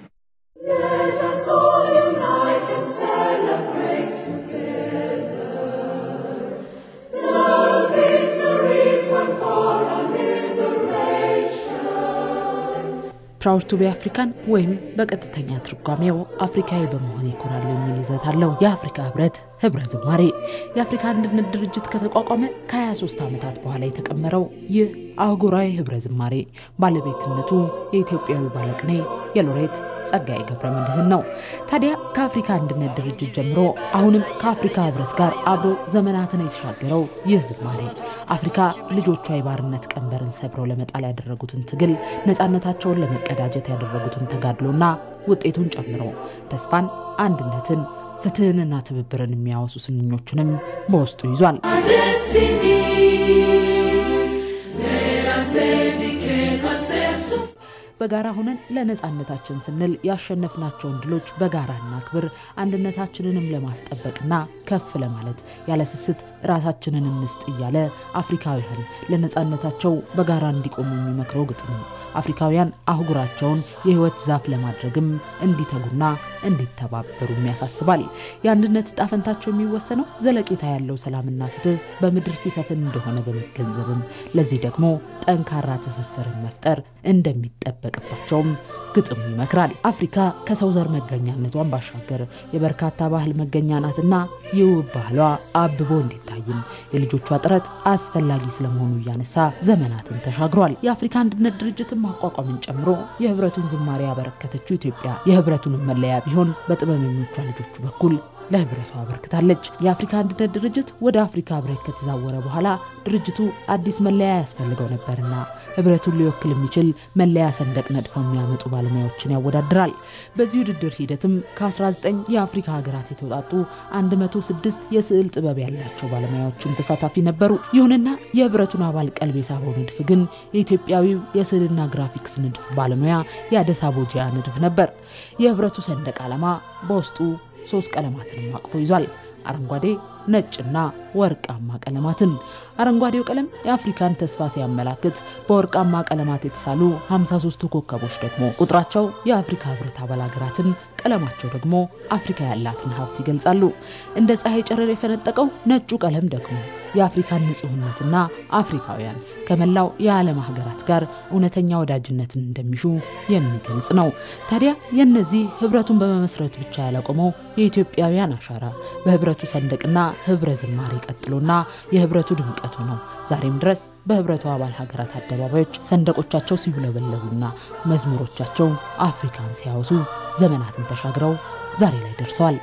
ፕራውድ ቱ ቢ አፍሪካን ወይም በቀጥተኛ ትርጓሜው አፍሪካዊ በመሆን ይኮራሉ የሚል ይዘት አለው። የአፍሪካ ህብረት ህብረ ዝማሬ የአፍሪካ አንድነት ድርጅት ከተቋቋመ ከ23 ዓመታት በኋላ የተቀመረው ይህ አህጉራዊ ህብረ ዝማሬ ባለቤትነቱ የኢትዮጵያዊ ባለቅኔ የሎሬት ጸጋዬ ገብረ መድኅን ነው። ታዲያ ከአፍሪካ አንድነት ድርጅት ጀምሮ አሁንም ከአፍሪካ ህብረት ጋር አብሮ ዘመናትን የተሻገረው ይህ ዝማሬ አፍሪካ ልጆቿ የባርነት ቀንበርን ሰብረው ለመጣል ያደረጉትን ትግል፣ ነፃነታቸውን ለመቀዳጀት ያደረጉትን ተጋድሎና ውጤቱን ጨምሮ ተስፋን፣ አንድነትን፣ ፍትህንና ትብብርን የሚያወሱ ስንኞቹንም በውስጡ ይዟል። በጋራ ሆነን ለነፃነታችን ስንል ያሸነፍናቸውን ድሎች በጋራ እናክብር፣ አንድነታችንንም ለማስጠበቅና ከፍ ለማለት ያለ ስስት ራሳችንን እንስጥ እያለ አፍሪካውያን ለነፃነታቸው በጋራ እንዲቆሙ የሚመክረው ግጥሙ አፍሪካውያን አህጉራቸውን የህይወት ዛፍ ለማድረግም እንዲተጉና እንዲተባበሩም ያሳስባል። የአንድነት ዕጣ ፈንታቸው የሚወሰነው ዘለቄታ ያለው ሰላምና ፍትህ በምድር ሲሰፍን እንደሆነ በመገንዘብም ለዚህ ደግሞ ጠንካራ ትስስርን መፍጠር እንደሚጠበቅባቸውም ግጥሙ ይመክራል። አፍሪካ ከሰው ዘር መገኛነቷን ባሻገር የበርካታ ባህል መገኛ ናትና የውብ ባህሏ አብቦ እንዲታይም የልጆቿ ጥረት አስፈላጊ ስለመሆኑ እያነሳ ዘመናትን ተሻግሯል። የአፍሪካ አንድነት ድርጅትን ማቋቋምን ጨምሮ የህብረቱን ዝማሬ ያበረከተችው ኢትዮጵያ የህብረቱንም መለያ ቢሆን በጥበበኞቿ ልጆቹ በኩል ለህብረቱ አበርክታለች። የአፍሪካ አንድነት ድርጅት ወደ አፍሪካ ህብረት ከተዛወረ በኋላ ድርጅቱ አዲስ መለያ ያስፈልገው ነበርና ህብረቱን ሊወክል የሚችል መለያ ሰንደቅ ነድፈው የሚያመጡ ባለሙያዎችን ያወዳድራል። በዚህ ውድድር ሂደትም ከ19 የአፍሪካ ሀገራት የተውጣጡ 106 የስዕል ጥበብ ያላቸው ባለሙያዎችም ተሳታፊ ነበሩ። ይሁንና የህብረቱን አባል ቀልብ የሳበው ንድፍ ግን የኢትዮጵያዊው የስዕልና ግራፊክስ ንድፍ ባለሙያ የአደሳ ቦጂያ ንድፍ ነበር። የህብረቱ ሰንደቅ ዓላማ በውስጡ ሶስት ቀለማትንም አቅፎ ይዟል። አረንጓዴ፣ ነጭና ወርቃማ ቀለማትን። አረንጓዴው ቀለም የአፍሪካን ተስፋ ሲያመላክት፣ በወርቃማ ቀለማት የተሳሉ 53ቱ ኮከቦች ደግሞ ቁጥራቸው የአፍሪካ ህብረት አባል ሀገራትን፣ ቀለማቸው ደግሞ አፍሪካ ያላትን ሀብት ይገልጻሉ። እንደ ፀሐይ ጨረር የፈነጠቀው ነጩ ቀለም ደግሞ የአፍሪካን ንጹህነትና አፍሪካውያን ከመላው የዓለም ሀገራት ጋር እውነተኛ ወዳጅነትን እንደሚሹ የሚገልጽ ነው። ታዲያ የእነዚህ ህብረቱን በመመስረት ብቻ ያላቆመው የኢትዮጵያውያን አሻራ በህብረቱ ሰንደቅና ህብረ ዝማሬ ቀጥሎና የህብረቱ ድምቀቱ ነው። ዛሬም ድረስ በህብረቱ አባል ሀገራት አደባባዮች ሰንደቆቻቸው ሲውለበለቡና መዝሙሮቻቸው አፍሪካን ሲያወሱ ዘመናትን ተሻግረው ዛሬ ላይ ደርሰዋል።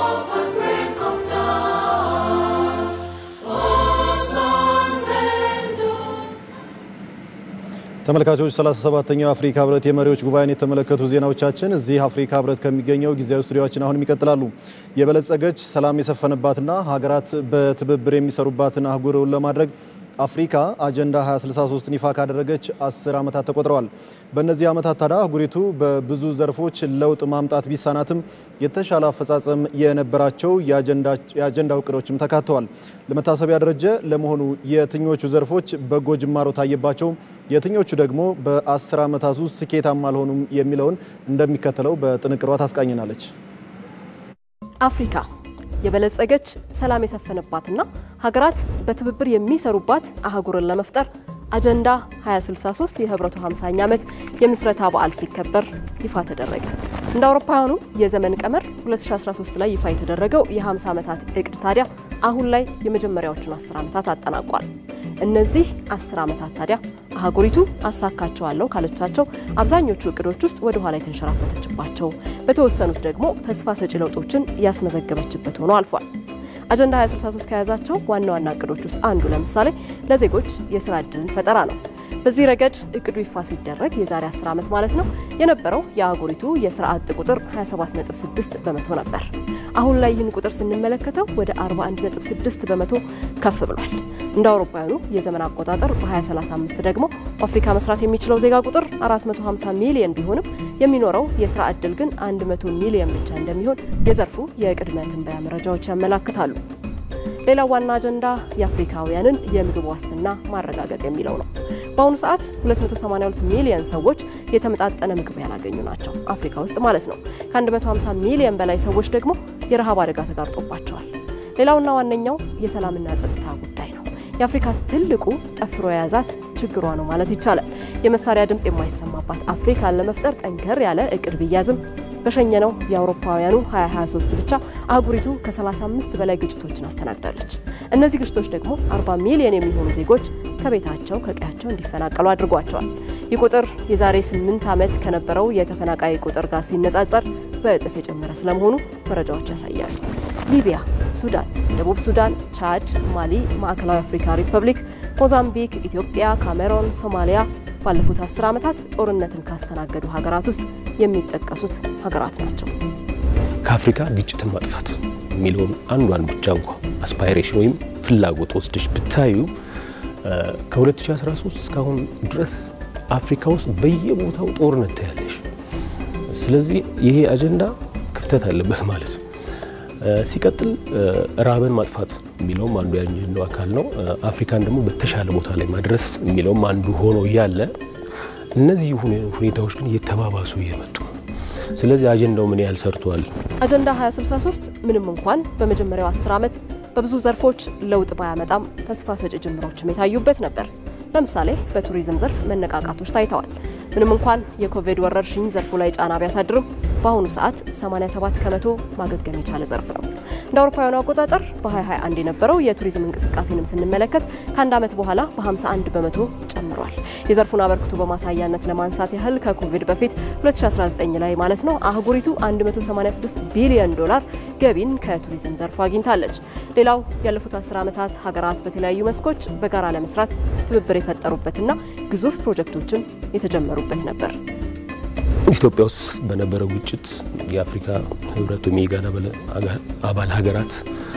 ተመልካቾች 37ኛው የአፍሪካ ህብረት የመሪዎች ጉባኤን የተመለከቱ ዜናዎቻችን እዚህ አፍሪካ ህብረት ከሚገኘው ጊዜያዊ ስቱዲዮችን አሁንም ይቀጥላሉ። የበለጸገች ሰላም የሰፈነባትና ሀገራት በትብብር የሚሰሩባትን አህጉርን ለማድረግ አፍሪካ አጀንዳ 2063ን ይፋ ካደረገች አስር ዓመታት ተቆጥረዋል። በእነዚህ ዓመታት ታዲያ አህጉሪቱ በብዙ ዘርፎች ለውጥ ማምጣት ቢሳናትም የተሻለ አፈጻጸም የነበራቸው የአጀንዳው እቅዶችም ተካተዋል። ለመታሰቢያ ደረጀ ለመሆኑ የትኞቹ ዘርፎች በጎ ጅማሮ ታየባቸው፣ የትኞቹ ደግሞ በአስር ዓመታት ውስጥ ስኬታማ አልሆኑም የሚለውን እንደሚከተለው በጥንቅሯ ታስቃኝናለች። አፍሪካ የበለጸገች ሰላም የሰፈነባትና ሀገራት በትብብር የሚሰሩባት አህጉርን ለመፍጠር አጀንዳ 2063 የህብረቱ 50ኛ ዓመት የምስረታ በዓል ሲከበር ይፋ ተደረገ። እንደ አውሮፓውያኑ የዘመን ቀመር 2013 ላይ ይፋ የተደረገው የ50 ዓመታት እቅድ ታዲያ አሁን ላይ የመጀመሪያዎቹን 10 ዓመታት አጠናቋል። እነዚህ 10 ዓመታት ታዲያ አህጉሪቱ አሳካቸዋለሁ ካለቻቸው አብዛኞቹ እቅዶች ውስጥ ወደ ኋላ የተንሸራተተችባቸው፣ በተወሰኑት ደግሞ ተስፋ ሰጪ ለውጦችን ያስመዘገበችበት ሆኖ አልፏል። አጀንዳ 2063 ከያዛቸው ዋና ዋና እቅዶች ውስጥ አንዱ ለምሳሌ ለዜጎች የስራ ዕድልን ፈጠራ ነው። በዚህ ረገድ እቅዱ ይፋ ሲደረግ የዛሬ 10 ዓመት ማለት ነው የነበረው የአህጉሪቱ የስራ አጥ ቁጥር 27.6 በመቶ ነበር። አሁን ላይ ይህን ቁጥር ስንመለከተው ወደ 41.6 በመቶ ከፍ ብሏል። እንደ አውሮፓውያኑ የዘመን አቆጣጠር በ2035 ደግሞ በአፍሪካ መስራት የሚችለው ዜጋ ቁጥር 450 ሚሊዮን ቢሆንም የሚኖረው የስራ ዕድል ግን 100 ሚሊዮን ብቻ እንደሚሆን የዘርፉ የቅድመ ትንበያ መረጃዎች ያመላክታሉ። ሌላው ዋና አጀንዳ የአፍሪካውያንን የምግብ ዋስትና ማረጋገጥ የሚለው ነው። በአሁኑ ሰዓት 282 ሚሊዮን ሰዎች የተመጣጠነ ምግብ ያላገኙ ናቸው፣ አፍሪካ ውስጥ ማለት ነው። ከ150 ሚሊዮን በላይ ሰዎች ደግሞ የረሃብ አደጋ ተጋርጦባቸዋል። ሌላውና ዋነኛው የሰላምና ጸጥታ ጉዳይ ነው። የአፍሪካ ትልቁ ጠፍሮ የያዛት ችግሯ ነው ማለት ይቻላል። የመሳሪያ ድምፅ የማይሰማባት አፍሪካን ለመፍጠር ጠንከር ያለ እቅድ ቢያዝም በሸኘነው የአውሮፓውያኑ 2023 ብቻ አህጉሪቱ ከ35 በላይ ግጭቶችን አስተናግዳለች። እነዚህ ግጭቶች ደግሞ 40 ሚሊዮን የሚሆኑ ዜጎች ከቤታቸው ከቀያቸው እንዲፈናቀሉ አድርጓቸዋል። ይህ ቁጥር የዛሬ 8 ዓመት ከነበረው የተፈናቃይ ቁጥር ጋር ሲነጻጸር በእጥፍ የጨመረ ስለመሆኑ መረጃዎች ያሳያሉ። ሊቢያ፣ ሱዳን፣ ደቡብ ሱዳን፣ ቻድ፣ ማሊ፣ ማዕከላዊ አፍሪካ ሪፐብሊክ፣ ሞዛምቢክ፣ ኢትዮጵያ፣ ካሜሮን፣ ሶማሊያ ባለፉት አስር ዓመታት ጦርነትን ካስተናገዱ ሀገራት ውስጥ የሚጠቀሱት ሀገራት ናቸው። ከአፍሪካ ግጭትን ማጥፋት የሚለውን አንዷን ብቻ እንኳ አስፓይሬሽን ወይም ፍላጎት ወስደሽ ብታዩ ከ2013 እስካሁን ድረስ አፍሪካ ውስጥ በየቦታው ጦርነት ታያለሽ። ስለዚህ ይሄ አጀንዳ ክፍተት አለበት ማለት ነው። ሲቀጥል ራብን ማጥፋት የሚለውም አንዱ የአጀንዳው አካል ነው። አፍሪካን ደግሞ በተሻለ ቦታ ላይ ማድረስ የሚለውም አንዱ ሆኖ እያለ እነዚህ ሁኔታዎች ግን እየተባባሱ እየመጡ ነው። ስለዚህ አጀንዳው ምን ያህል ሰርቷል? አጀንዳ 2063 ምንም እንኳን በመጀመሪያው 10 ዓመት በብዙ ዘርፎች ለውጥ ባያመጣም ተስፋ ሰጪ ጅምሮችም የታዩበት ነበር። ለምሳሌ በቱሪዝም ዘርፍ መነቃቃቶች ታይተዋል። ምንም እንኳን የኮቪድ ወረርሽኝ ዘርፉ ላይ ጫና ቢያሳድርም በአሁኑ ሰዓት 87 ከመቶ ማገገም የቻለ ዘርፍ ነው። እንደ አውሮፓውያኑ አቆጣጠር በ2021 የነበረው የቱሪዝም እንቅስቃሴንም ስንመለከት ከአንድ ዓመት በኋላ በ51 በመቶ ጨምሯል። የዘርፉን አበርክቶ በማሳያነት ለማንሳት ያህል ከኮቪድ በፊት 2019 ላይ ማለት ነው አህጉሪቱ 186 ቢሊዮን ዶላር ገቢን ከቱሪዝም ዘርፉ አግኝታለች። ሌላው ያለፉት 10 ዓመታት ሀገራት በተለያዩ መስኮች በጋራ ለመስራት ትብብር የፈጠሩበትና ግዙፍ ፕሮጀክቶችም የተጀመሩበት ነበር። ኢትዮጵያ ውስጥ በነበረው ግጭት የአፍሪካ ህብረት ወይም የኢጋድ አባል ሀገራት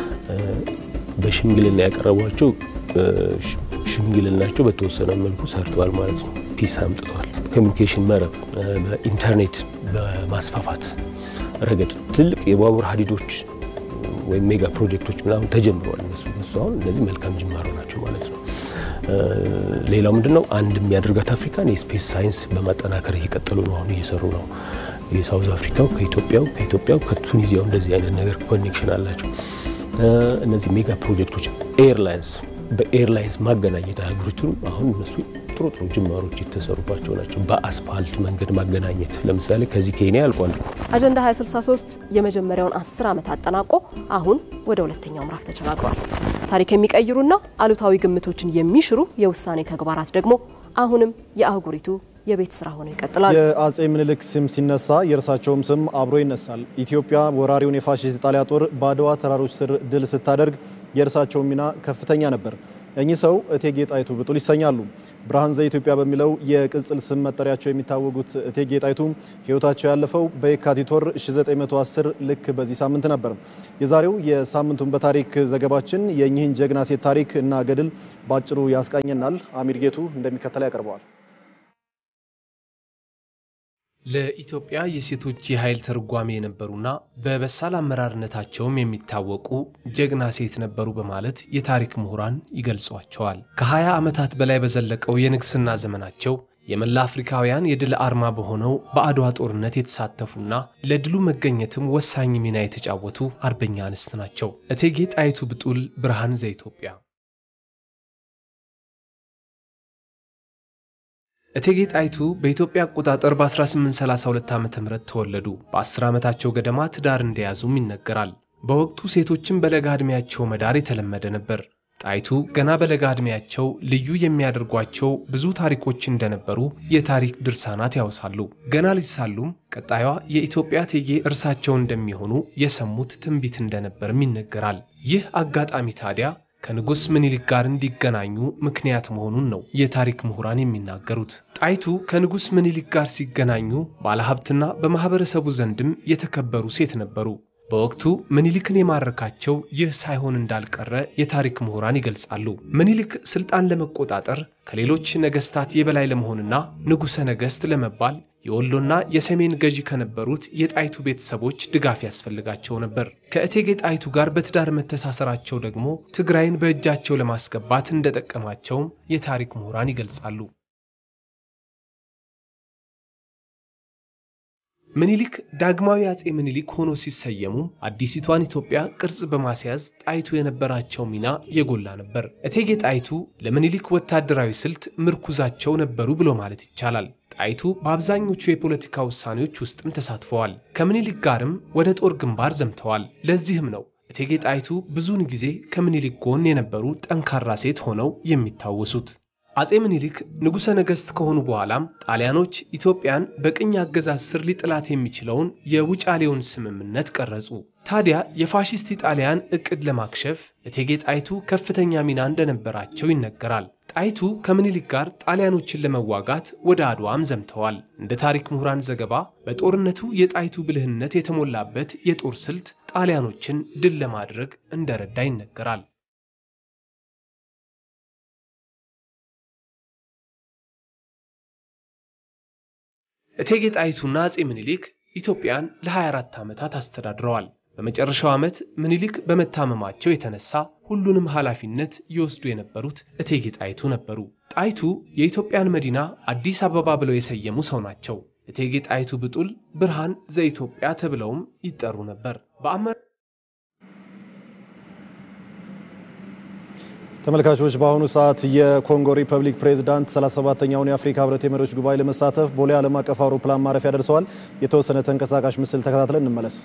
በሽምግልና ያቀረቧቸው ሽምግልናቸው በተወሰነ መልኩ ሰርተዋል ማለት ነው። ፒስ አምጥተዋል። ኮሚኒኬሽን መረብ በኢንተርኔት በማስፋፋት ረገድ ትልቅ የባቡር ሀዲዶች ወይም ሜጋ ፕሮጀክቶች ምናምን ተጀምረዋል። እነሱ እነሱ አሁን እነዚህ መልካም ጅማሮ ናቸው ማለት ነው። ሌላው ምንድን ነው አንድ የሚያደርጋት አፍሪካን የስፔስ ሳይንስ በማጠናከር እየቀጠሉ ነው። አሁን እየሰሩ ነው። የሳውዝ አፍሪካው ከኢትዮጵያው ከኢትዮጵያው ከቱኒዚያው እንደዚህ አይነት ነገር ኮኔክሽን አላቸው። እነዚህ ሜጋ ፕሮጀክቶች ኤርላይንስ በኤርላይንስ ማገናኘት አህጉሪቱን አሁን እነሱ ጥሩ ጥሩ ጅማሮች የተሰሩባቸው ናቸው። በአስፋልት መንገድ ማገናኘት ለምሳሌ ከዚህ ኬንያ አልቋል። አጀንዳ 2063 የመጀመሪያውን 10 ዓመት አጠናቆ አሁን ወደ ሁለተኛው ምዕራፍ ተሸጋግሯል። ታሪክ የሚቀይሩና አሉታዊ ግምቶችን የሚሽሩ የውሳኔ ተግባራት ደግሞ አሁንም የአህጉሪቱ የቤት ስራ ሆነው ይቀጥላሉ። የአጼ ምኒልክ ስም ሲነሳ የእርሳቸውም ስም አብሮ ይነሳል። ኢትዮጵያ ወራሪውን የፋሽስት ኢጣሊያ ጦር በአድዋ ተራሮች ስር ድል ስታደርግ የእርሳቸው ሚና ከፍተኛ ነበር። እኚህ ሰው እቴጌ ጣይቱ ብጡል ይሰኛሉ። ብርሃን ዘኢትዮጵያ በሚለው የቅጽል ስም መጠሪያቸው የሚታወቁት እቴጌ ጣይቱ ሕይወታቸው ያለፈው በየካቲት ወር 1910 ልክ በዚህ ሳምንት ነበር። የዛሬው የሳምንቱን በታሪክ ዘገባችን የእኚህን ጀግና ሴት ታሪክ እና ገድል በአጭሩ ያስቃኘናል። አሚር ጌቱ እንደሚከተለው ያቀርበዋል። ለኢትዮጵያ የሴቶች የኃይል ተርጓሚ የነበሩና በበሳል አመራርነታቸውም የሚታወቁ ጀግና ሴት ነበሩ በማለት የታሪክ ምሁራን ይገልጿቸዋል። ከ20 ዓመታት በላይ በዘለቀው የንግስና ዘመናቸው የመላ አፍሪካውያን የድል አርማ በሆነው በአድዋ ጦርነት የተሳተፉና ለድሉ መገኘትም ወሳኝ ሚና የተጫወቱ አርበኛ አንስት ናቸው። እቴጌ ጣይቱ ብጡል ብርሃን ዘኢትዮጵያ እቴጌ ጣይቱ በኢትዮጵያ አቆጣጠር በ1832 ዓ ም ተወለዱ። በ10 ዓመታቸው ገደማ ትዳር እንደያዙም ይነገራል። በወቅቱ ሴቶችን በለጋ ዕድሜያቸው መዳር የተለመደ ነበር። ጣይቱ ገና በለጋ ዕድሜያቸው ልዩ የሚያደርጓቸው ብዙ ታሪኮች እንደነበሩ የታሪክ ድርሳናት ያወሳሉ። ገና ልጅ ሳሉም ቀጣዩዋ የኢትዮጵያ እቴጌ እርሳቸው እንደሚሆኑ የሰሙት ትንቢት እንደነበርም ይነገራል። ይህ አጋጣሚ ታዲያ ከንጉሥ ምኒልክ ጋር እንዲገናኙ ምክንያት መሆኑን ነው የታሪክ ምሁራን የሚናገሩት። ጣይቱ ከንጉሥ ምኒልክ ጋር ሲገናኙ ባለሀብትና በማኅበረሰቡ ዘንድም የተከበሩ ሴት ነበሩ። በወቅቱ ምኒልክን የማረካቸው ይህ ሳይሆን እንዳልቀረ የታሪክ ምሁራን ይገልጻሉ። ምኒልክ ስልጣን ለመቆጣጠር ከሌሎች ነገስታት የበላይ ለመሆንና ንጉሠ ነገሥት ለመባል የወሎና የሰሜን ገዢ ከነበሩት የጣይቱ ቤተሰቦች ድጋፍ ያስፈልጋቸው ነበር። ከእቴጌ ጣይቱ ጋር በትዳር መተሳሰራቸው ደግሞ ትግራይን በእጃቸው ለማስገባት እንደጠቀማቸውም የታሪክ ምሁራን ይገልጻሉ። ምኒልክ ዳግማዊ አጼ ምኒልክ ሆኖ ሲሰየሙ አዲሲቷን ኢትዮጵያ ቅርጽ በማስያዝ ጣይቱ የነበራቸው ሚና የጎላ ነበር። እቴጌ ጣይቱ ለምኒልክ ወታደራዊ ስልት ምርኩዛቸው ነበሩ ብሎ ማለት ይቻላል። ጣይቱ በአብዛኞቹ የፖለቲካ ውሳኔዎች ውስጥም ተሳትፈዋል። ከምኒልክ ጋርም ወደ ጦር ግንባር ዘምተዋል። ለዚህም ነው እቴጌ ጣይቱ ብዙውን ጊዜ ከምኒልክ ጎን የነበሩ ጠንካራ ሴት ሆነው የሚታወሱት። አጼ ምኒልክ ንጉሠ ነገሥት ከሆኑ በኋላም ጣሊያኖች ኢትዮጵያን በቅኝ አገዛዝ ስር ሊጥላት የሚችለውን የውጫሌውን ስምምነት ቀረጹ። ታዲያ የፋሺስት ኢጣሊያን ዕቅድ ለማክሸፍ እቴጌ ጣይቱ ከፍተኛ ሚና እንደነበራቸው ይነገራል። ጣይቱ ከምኒልክ ጋር ጣሊያኖችን ለመዋጋት ወደ አድዋም ዘምተዋል። እንደ ታሪክ ምሁራን ዘገባ በጦርነቱ የጣይቱ ብልህነት የተሞላበት የጦር ስልት ጣሊያኖችን ድል ለማድረግ እንደረዳ ይነገራል። እቴጌ ጣይቱና አጼ ምኒልክ ኢትዮጵያን ለ24 ዓመታት አስተዳድረዋል። በመጨረሻው ዓመት ምኒልክ በመታመማቸው የተነሳ ሁሉንም ኃላፊነት ይወስዱ የነበሩት እቴጌ ጣይቱ ነበሩ። ጣይቱ የኢትዮጵያን መዲና አዲስ አበባ ብለው የሰየሙ ሰው ናቸው። እቴጌ ጣይቱ ብጡል ብርሃን ዘኢትዮጵያ ተብለውም ይጠሩ ነበር። ተመልካቾች በአሁኑ ሰዓት የኮንጎ ሪፐብሊክ ፕሬዝዳንት 37ኛውን የአፍሪካ ህብረት የመሪዎች ጉባኤ ለመሳተፍ ቦሌ ዓለም አቀፍ አውሮፕላን ማረፊያ ደርሰዋል። የተወሰነ ተንቀሳቃሽ ምስል ተከታትለን እንመለስ።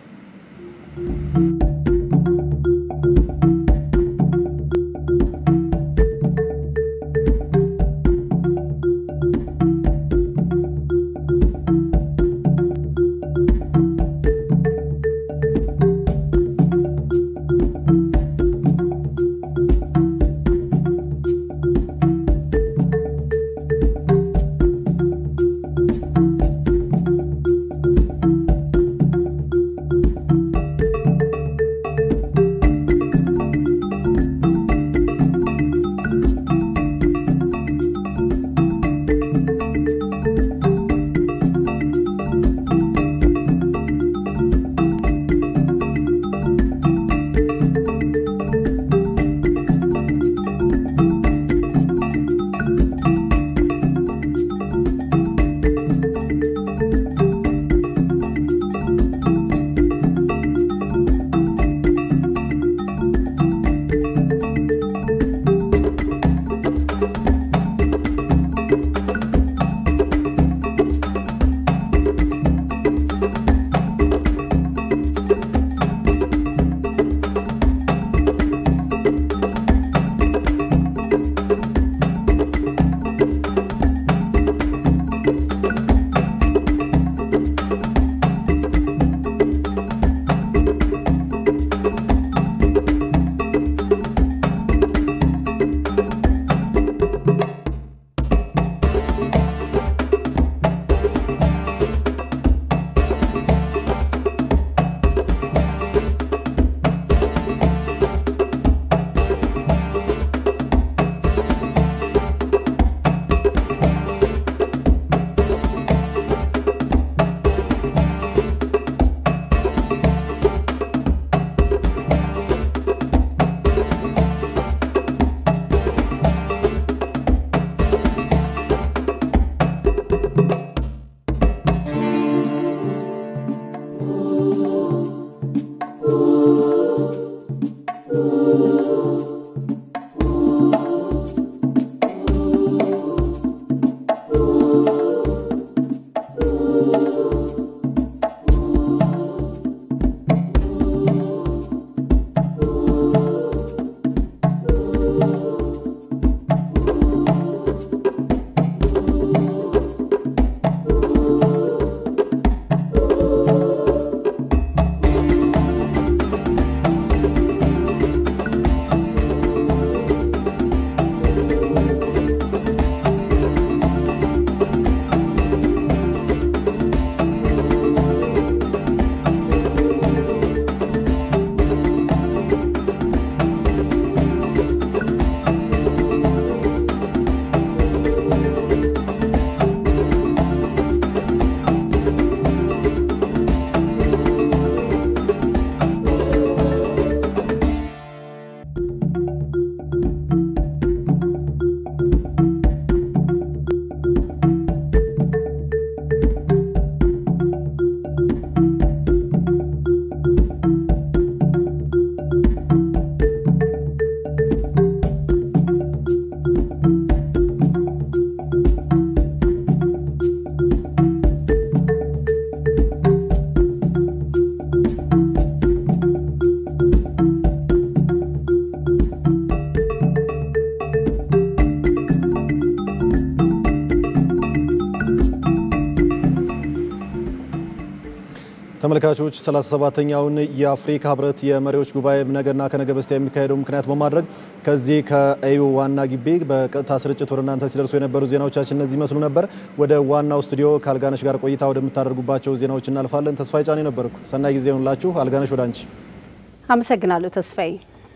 ተመልካቾች 37ኛውን የአፍሪካ ህብረት የመሪዎች ጉባኤ ነገና ከነገ በስቲያ የሚካሄደው ምክንያት በማድረግ ከዚህ ከኤዩ ዋና ግቢ በቀጥታ ስርጭት ወደ እናንተ ሲደርሱ የነበሩ ዜናዎቻችን እነዚህ ይመስሉ ነበር። ወደ ዋናው ስቱዲዮ ከአልጋነሽ ጋር ቆይታ ወደምታደርጉባቸው ዜናዎች እናልፋለን። ተስፋዬ ጫኔ ነበርኩ። ሰናይ ጊዜ ይሁንላችሁ። አልጋነሽ ወደ አንቺ። አመሰግናለሁ ተስፋዬ።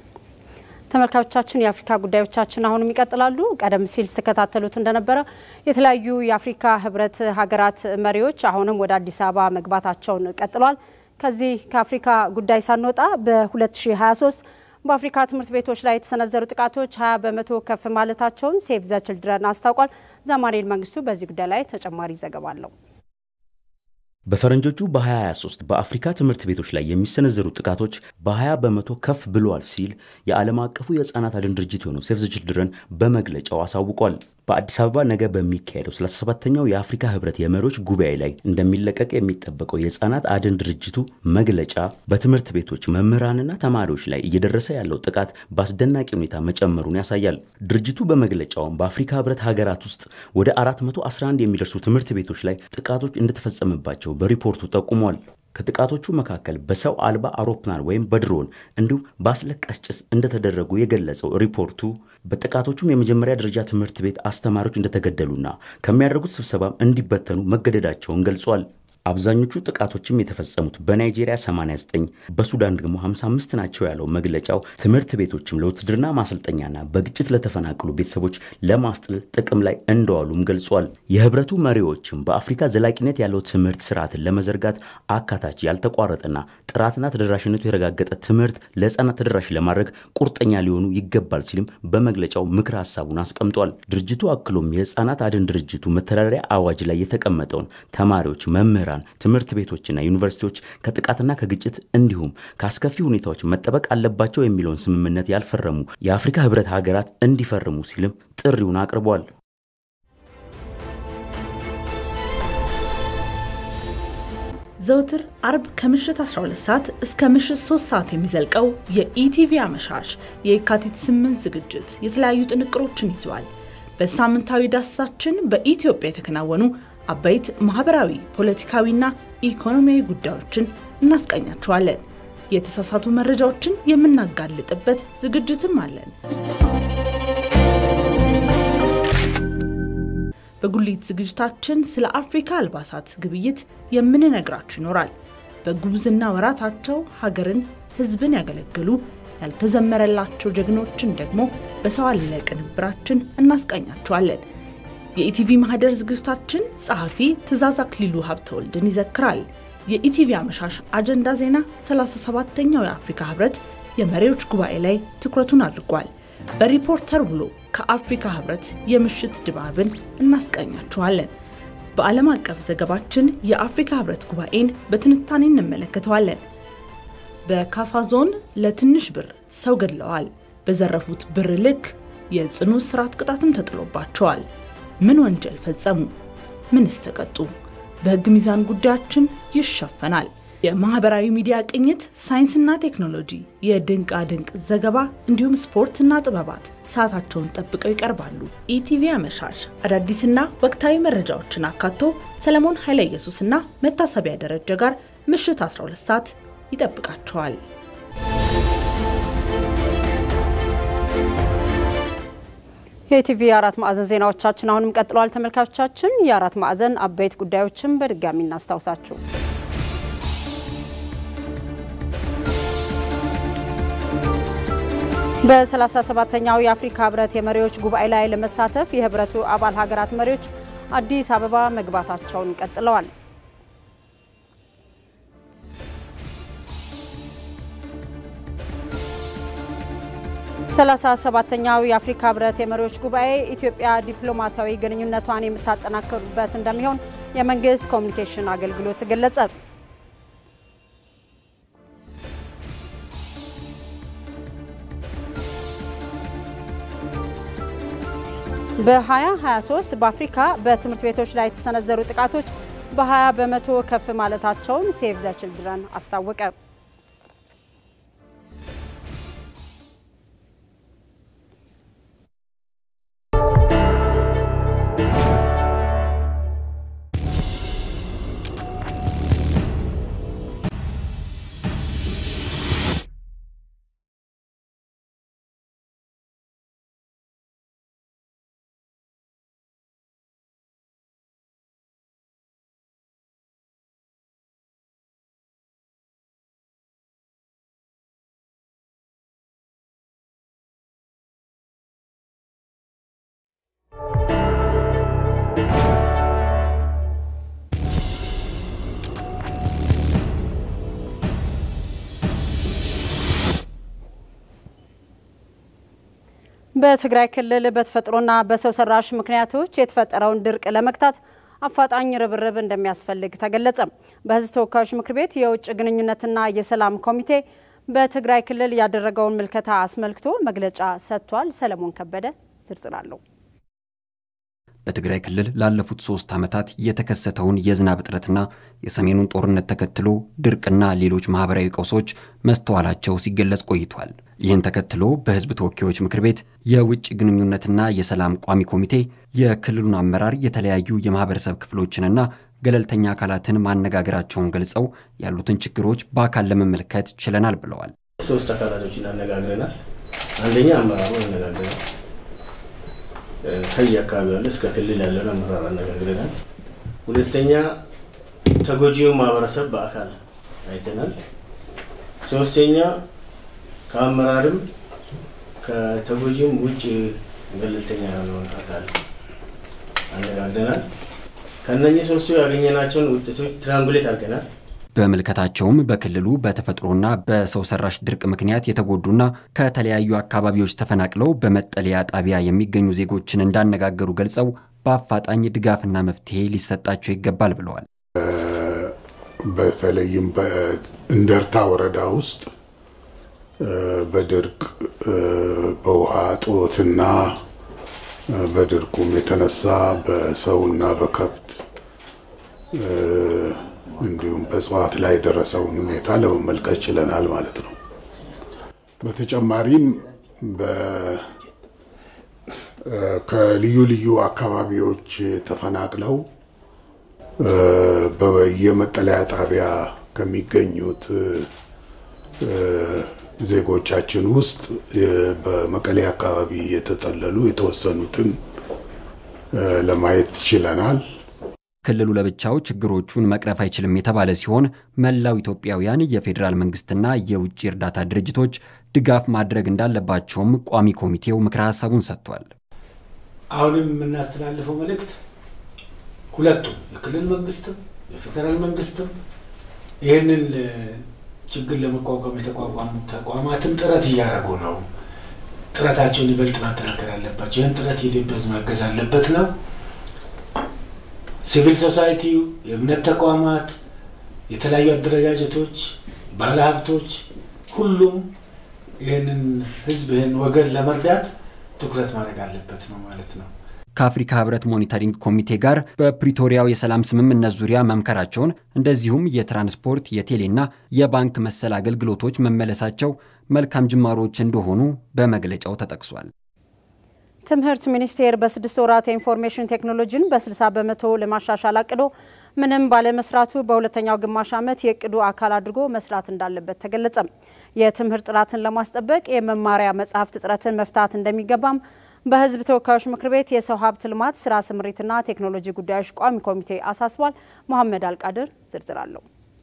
ተመልካቾቻችን የአፍሪካ ጉዳዮቻችን አሁንም ይቀጥላሉ። ቀደም ሲል ስተከታተሉት እንደነበረ የተለያዩ የአፍሪካ ህብረት ሀገራት መሪዎች አሁንም ወደ አዲስ አበባ መግባታቸውን ቀጥሏል። ከዚህ ከአፍሪካ ጉዳይ ሳንወጣ በ2023 በአፍሪካ ትምህርት ቤቶች ላይ የተሰነዘሩ ጥቃቶች 20 በመቶ ከፍ ማለታቸውን ሴቭ ዘ ችልድረን አስታውቋል። ዛማኔል መንግስቱ በዚህ ጉዳይ ላይ ተጨማሪ ዘገባ አለው። በፈረንጆቹ በ2023 በአፍሪካ ትምህርት ቤቶች ላይ የሚሰነዘሩ ጥቃቶች በ20 በመቶ ከፍ ብለዋል ሲል የዓለም አቀፉ የህፃናት አድን ድርጅት የሆነው ሴቭ ዘ ችልድረን በመግለጫው አሳውቋል። በአዲስ አበባ ነገ በሚካሄደው 37ኛው የአፍሪካ ህብረት የመሪዎች ጉባኤ ላይ እንደሚለቀቅ የሚጠበቀው የህፃናት አድን ድርጅቱ መግለጫ በትምህርት ቤቶች መምህራንና ተማሪዎች ላይ እየደረሰ ያለው ጥቃት በአስደናቂ ሁኔታ መጨመሩን ያሳያል። ድርጅቱ በመግለጫውም በአፍሪካ ህብረት ሀገራት ውስጥ ወደ 411 የሚደርሱ ትምህርት ቤቶች ላይ ጥቃቶች እንደተፈጸመባቸው በሪፖርቱ ጠቁሟል። ከጥቃቶቹ መካከል በሰው አልባ አውሮፕላን ወይም በድሮን እንዲሁም በአስለቃሽ ጭስ እንደተደረጉ የገለጸው ሪፖርቱ በጥቃቶቹም የመጀመሪያ ደረጃ ትምህርት ቤት አስተማሪዎች እንደተገደሉና ከሚያደርጉት ስብሰባም እንዲበተኑ መገደዳቸውን ገልጿል። አብዛኞቹ ጥቃቶችም የተፈጸሙት በናይጄሪያ 89 በሱዳን ደግሞ 55 ናቸው ያለው መግለጫው ትምህርት ቤቶችም ለውትድርና ማሰልጠኛና በግጭት ለተፈናቀሉ ቤተሰቦች ለማስጠለል ጥቅም ላይ እንደዋሉም ገልጿል። የህብረቱ መሪዎችም በአፍሪካ ዘላቂነት ያለው ትምህርት ስርዓትን ለመዘርጋት አካታች፣ ያልተቋረጠና ጥራትና ተደራሽነቱ የተረጋገጠ ትምህርት ለህፃናት ተደራሽ ለማድረግ ቁርጠኛ ሊሆኑ ይገባል ሲልም በመግለጫው ምክር ሀሳቡን አስቀምጧል። ድርጅቱ አክሎም የህፃናት አድን ድርጅቱ መተዳደሪያ አዋጅ ላይ የተቀመጠውን ተማሪዎች፣ መምህራን ትምህርት ቤቶችና ዩኒቨርሲቲዎች ከጥቃትና ከግጭት እንዲሁም ከአስከፊ ሁኔታዎች መጠበቅ አለባቸው የሚለውን ስምምነት ያልፈረሙ የአፍሪካ ህብረት ሀገራት እንዲፈርሙ ሲልም ጥሪውን አቅርቧል። ዘውትር አርብ ከምሽት 12 ሰዓት እስከ ምሽት 3 ሰዓት የሚዘልቀው የኢቲቪ አመሻሽ የካቲት 8 ዝግጅት የተለያዩ ጥንቅሮችን ይዘዋል። በሳምንታዊ ዳሰሳችን በኢትዮጵያ የተከናወኑ አበይት ማህበራዊ፣ ፖለቲካዊና ኢኮኖሚያዊ ጉዳዮችን እናስቃኛችኋለን። የተሳሳቱ መረጃዎችን የምናጋልጥበት ዝግጅትም አለን። በጉሊት ዝግጅታችን ስለ አፍሪካ አልባሳት ግብይት የምንነግራችሁ ይኖራል። በጉብዝና ወራታቸው ሀገርን፣ ህዝብን ያገለገሉ ያልተዘመረላቸው ጀግኖችን ደግሞ በሰው አለ ቅንብራችን እናስቃኛችኋለን። የኢቲቪ ማህደር ዝግጅታችን ጸሐፊ ትእዛዝ አክሊሉ ሀብተወልድን ይዘክራል። የኢቲቪ አመሻሽ አጀንዳ ዜና 37ኛው የአፍሪካ ህብረት የመሪዎች ጉባኤ ላይ ትኩረቱን አድርጓል። በሪፖርተር ብሎ ከአፍሪካ ህብረት የምሽት ድባብን እናስቃኛችኋለን። በዓለም አቀፍ ዘገባችን የአፍሪካ ህብረት ጉባኤን በትንታኔ እንመለከተዋለን። በካፋ ዞን ለትንሽ ብር ሰው ገድለዋል። በዘረፉት ብር ልክ የጽኑ እስራት ቅጣትም ተጥሎባቸዋል። ምን ወንጀል ፈጸሙ? ምንስ ተቀጡ? በህግ ሚዛን ጉዳያችን ይሸፈናል። የማህበራዊ ሚዲያ ቅኝት፣ ሳይንስና ቴክኖሎጂ፣ የድንቃ ድንቅ ዘገባ እንዲሁም ስፖርትና ጥበባት ሰዓታቸውን ጠብቀው ይቀርባሉ። ኢቲቪ አመሻሽ አዳዲስና ወቅታዊ መረጃዎችን አካቶ ሰለሞን ኃይለ ኢየሱስና መታሰቢያ ደረጀ ጋር ምሽት 12 ሰዓት ይጠብቃቸዋል። የኢቲቪ አራት ማዕዘን ዜናዎቻችን አሁንም ቀጥለዋል። ተመልካቾቻችን የአራት ማዕዘን አበይት ጉዳዮችን በድጋሚ እናስታውሳችሁ። በ37ኛው የአፍሪካ ህብረት የመሪዎች ጉባኤ ላይ ለመሳተፍ የህብረቱ አባል ሀገራት መሪዎች አዲስ አበባ መግባታቸውን ቀጥለዋል። ሰላሳ ሰባተኛው የአፍሪካ ህብረት የመሪዎች ጉባኤ ኢትዮጵያ ዲፕሎማሲያዊ ግንኙነቷን የምታጠናክርበት እንደሚሆን የመንግስት ኮሚኒኬሽን አገልግሎት ገለጸ። በ2023 በአፍሪካ በትምህርት ቤቶች ላይ የተሰነዘሩ ጥቃቶች በ20 በመቶ ከፍ ማለታቸውን ሴቭ ዘ ችልድረን አስታወቀ። በትግራይ ክልል በተፈጥሮና በሰው ሰራሽ ምክንያቶች የተፈጠረውን ድርቅ ለመግታት አፋጣኝ ርብርብ እንደሚያስፈልግ ተገለጸ። በሕዝብ ተወካዮች ምክር ቤት የውጭ ግንኙነትና የሰላም ኮሚቴ በትግራይ ክልል ያደረገውን ምልከታ አስመልክቶ መግለጫ ሰጥቷል። ሰለሞን ከበደ ዝርዝር አለው። በትግራይ ክልል ላለፉት ሶስት ዓመታት የተከሰተውን የዝናብ እጥረትና የሰሜኑን ጦርነት ተከትሎ ድርቅና ሌሎች ማህበራዊ ቀውሶች መስተዋላቸው ሲገለጽ ቆይቷል። ይህን ተከትሎ በሕዝብ ተወካዮች ምክር ቤት የውጭ ግንኙነትና የሰላም ቋሚ ኮሚቴ የክልሉን አመራር የተለያዩ የማህበረሰብ ክፍሎችንና ገለልተኛ አካላትን ማነጋገራቸውን ገልጸው ያሉትን ችግሮች በአካል ለመመልከት ችለናል ብለዋል። ሶስት አካላቶችን አነጋግረናል። አንደኛ አመራሩ አነጋግረናል። ከየ አካባቢ ያለ እስከ ክልል ያለውን አመራር አነጋግረናል። ሁለተኛ ተጎጂው ማህበረሰብ በአካል አይተናል። ሶስተኛ ከአመራርም ከተጎጂም ውጭ ገለልተኛ የሆነውን አካል አነጋግረናል። ከነኚህ ሶስቱ ያገኘናቸውን ውጤቶች ትራንጉሌት አድርገናል። በምልከታቸውም በክልሉ በተፈጥሮና በሰው ሰራሽ ድርቅ ምክንያት የተጎዱና ከተለያዩ አካባቢዎች ተፈናቅለው በመጠለያ ጣቢያ የሚገኙ ዜጎችን እንዳነጋገሩ ገልጸው በአፋጣኝ ድጋፍና መፍትሄ ሊሰጣቸው ይገባል ብለዋል። በተለይም በእንደርታ ወረዳ ውስጥ በድርቅ በውሃ እጦትና በድርቁም የተነሳ በሰውና በከብት እንዲሁም በእጽዋት ላይ የደረሰውን ሁኔታ ለመመልከት ችለናል ማለት ነው። በተጨማሪም ከልዩ ልዩ አካባቢዎች ተፈናቅለው በየመጠለያ ጣቢያ ከሚገኙት ዜጎቻችን ውስጥ በመቀሌ አካባቢ የተጠለሉ የተወሰኑትን ለማየት ችለናል። ክልሉ ለብቻው ችግሮቹን መቅረፍ አይችልም የተባለ ሲሆን መላው ኢትዮጵያውያን የፌዴራል መንግስትና የውጭ እርዳታ ድርጅቶች ድጋፍ ማድረግ እንዳለባቸውም ቋሚ ኮሚቴው ምክረ ሀሳቡን ሰጥቷል። አሁንም የምናስተላልፈው መልእክት ሁለቱም የክልል መንግስትም የፌዴራል መንግስትም ይህንን ችግር ለመቋቋም የተቋቋሙት ተቋማትም ጥረት እያደረጉ ነው። ጥረታቸውን ይበልጥ ማጠናከር አለባቸው። ይህን ጥረት የኢትዮጵያ ሕዝብ ማገዝ አለበት ነው። ሲቪል ሶሳይቲው፣ የእምነት ተቋማት፣ የተለያዩ አደረጃጀቶች፣ ባለሀብቶች፣ ሁሉም ይህንን ሕዝብ ይህን ወገን ለመርዳት ትኩረት ማድረግ አለበት ነው ማለት ነው። ከአፍሪካ ህብረት ሞኒተሪንግ ኮሚቴ ጋር በፕሪቶሪያው የሰላም ስምምነት ዙሪያ መምከራቸውን እንደዚሁም የትራንስፖርት የቴሌና የባንክ መሰል አገልግሎቶች መመለሳቸው መልካም ጅማሮች እንደሆኑ በመግለጫው ተጠቅሷል። ትምህርት ሚኒስቴር በስድስት ወራት የኢንፎርሜሽን ቴክኖሎጂን በ60 በመቶ ለማሻሻል አቅዶ ምንም ባለመስራቱ በሁለተኛው ግማሽ ዓመት የእቅዱ አካል አድርጎ መስራት እንዳለበት ተገለጸ። የትምህርት ጥራትን ለማስጠበቅ የመማሪያ መጽሐፍት እጥረትን መፍታት እንደሚገባም በህዝብ ተወካዮች ምክር ቤት የሰው ሀብት ልማት ስራ ስምሪትና ቴክኖሎጂ ጉዳዮች ቋሚ ኮሚቴ አሳስቧል። መሐመድ አልቃድር ዝርዝር አለው።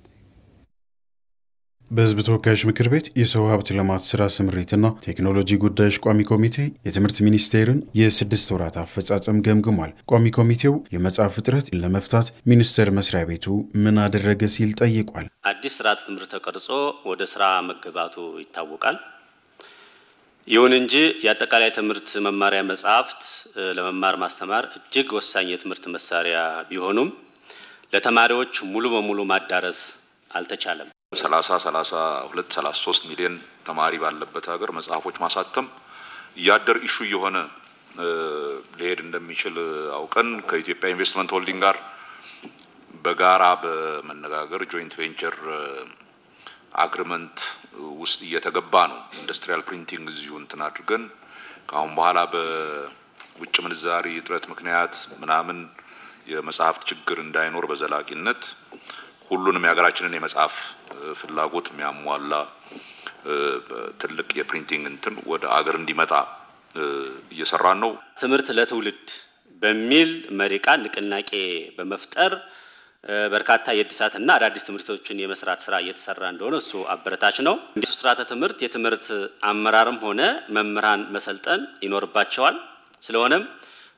በህዝብ ተወካዮች ምክር ቤት የሰው ሀብት ልማት ስራ ስምሪትና ቴክኖሎጂ ጉዳዮች ቋሚ ኮሚቴ የትምህርት ሚኒስቴርን የስድስት ወራት አፈጻጸም ገምግሟል። ቋሚ ኮሚቴው የመጽሐፍ እጥረት ለመፍታት ሚኒስቴር መስሪያ ቤቱ ምን አደረገ ሲል ጠይቋል። አዲስ ስርዓተ ትምህርት ተቀርጾ ወደ ስራ መገባቱ ይታወቃል። ይሁን እንጂ የአጠቃላይ ትምህርት መማሪያ መጽሐፍት ለመማር ማስተማር እጅግ ወሳኝ የትምህርት መሳሪያ ቢሆኑም ለተማሪዎች ሙሉ በሙሉ ማዳረስ አልተቻለም። 30 32 33 ሚሊዮን ተማሪ ባለበት ሀገር መጽሐፎች ማሳተም እያደር ኢሹ እየሆነ ሊሄድ እንደሚችል አውቀን ከኢትዮጵያ ኢንቨስትመንት ሆልዲንግ ጋር በጋራ በመነጋገር ጆይንት ቬንቸር አግሪመንት ውስጥ እየተገባ ነው። ኢንዱስትሪያል ፕሪንቲንግ እዚሁ እንትን አድርገን ከአሁን በኋላ በውጭ ምንዛሪ እጥረት ምክንያት ምናምን የመጽሐፍት ችግር እንዳይኖር በዘላቂነት ሁሉንም የሀገራችንን የመጽሐፍ ፍላጎት የሚያሟላ ትልቅ የፕሪንቲንግ እንትን ወደ አገር እንዲመጣ እየሰራን ነው። ትምህርት ለትውልድ በሚል መሪ ቃል ንቅናቄ በመፍጠር በርካታ የእድሳትና አዳዲስ ትምህርቶችን የመስራት ስራ እየተሰራ እንደሆነ እሱ አበረታች ነው። እንዲሁ ስርዓተ ትምህርት የትምህርት አመራርም ሆነ መምህራን መሰልጠን ይኖርባቸዋል። ስለሆነም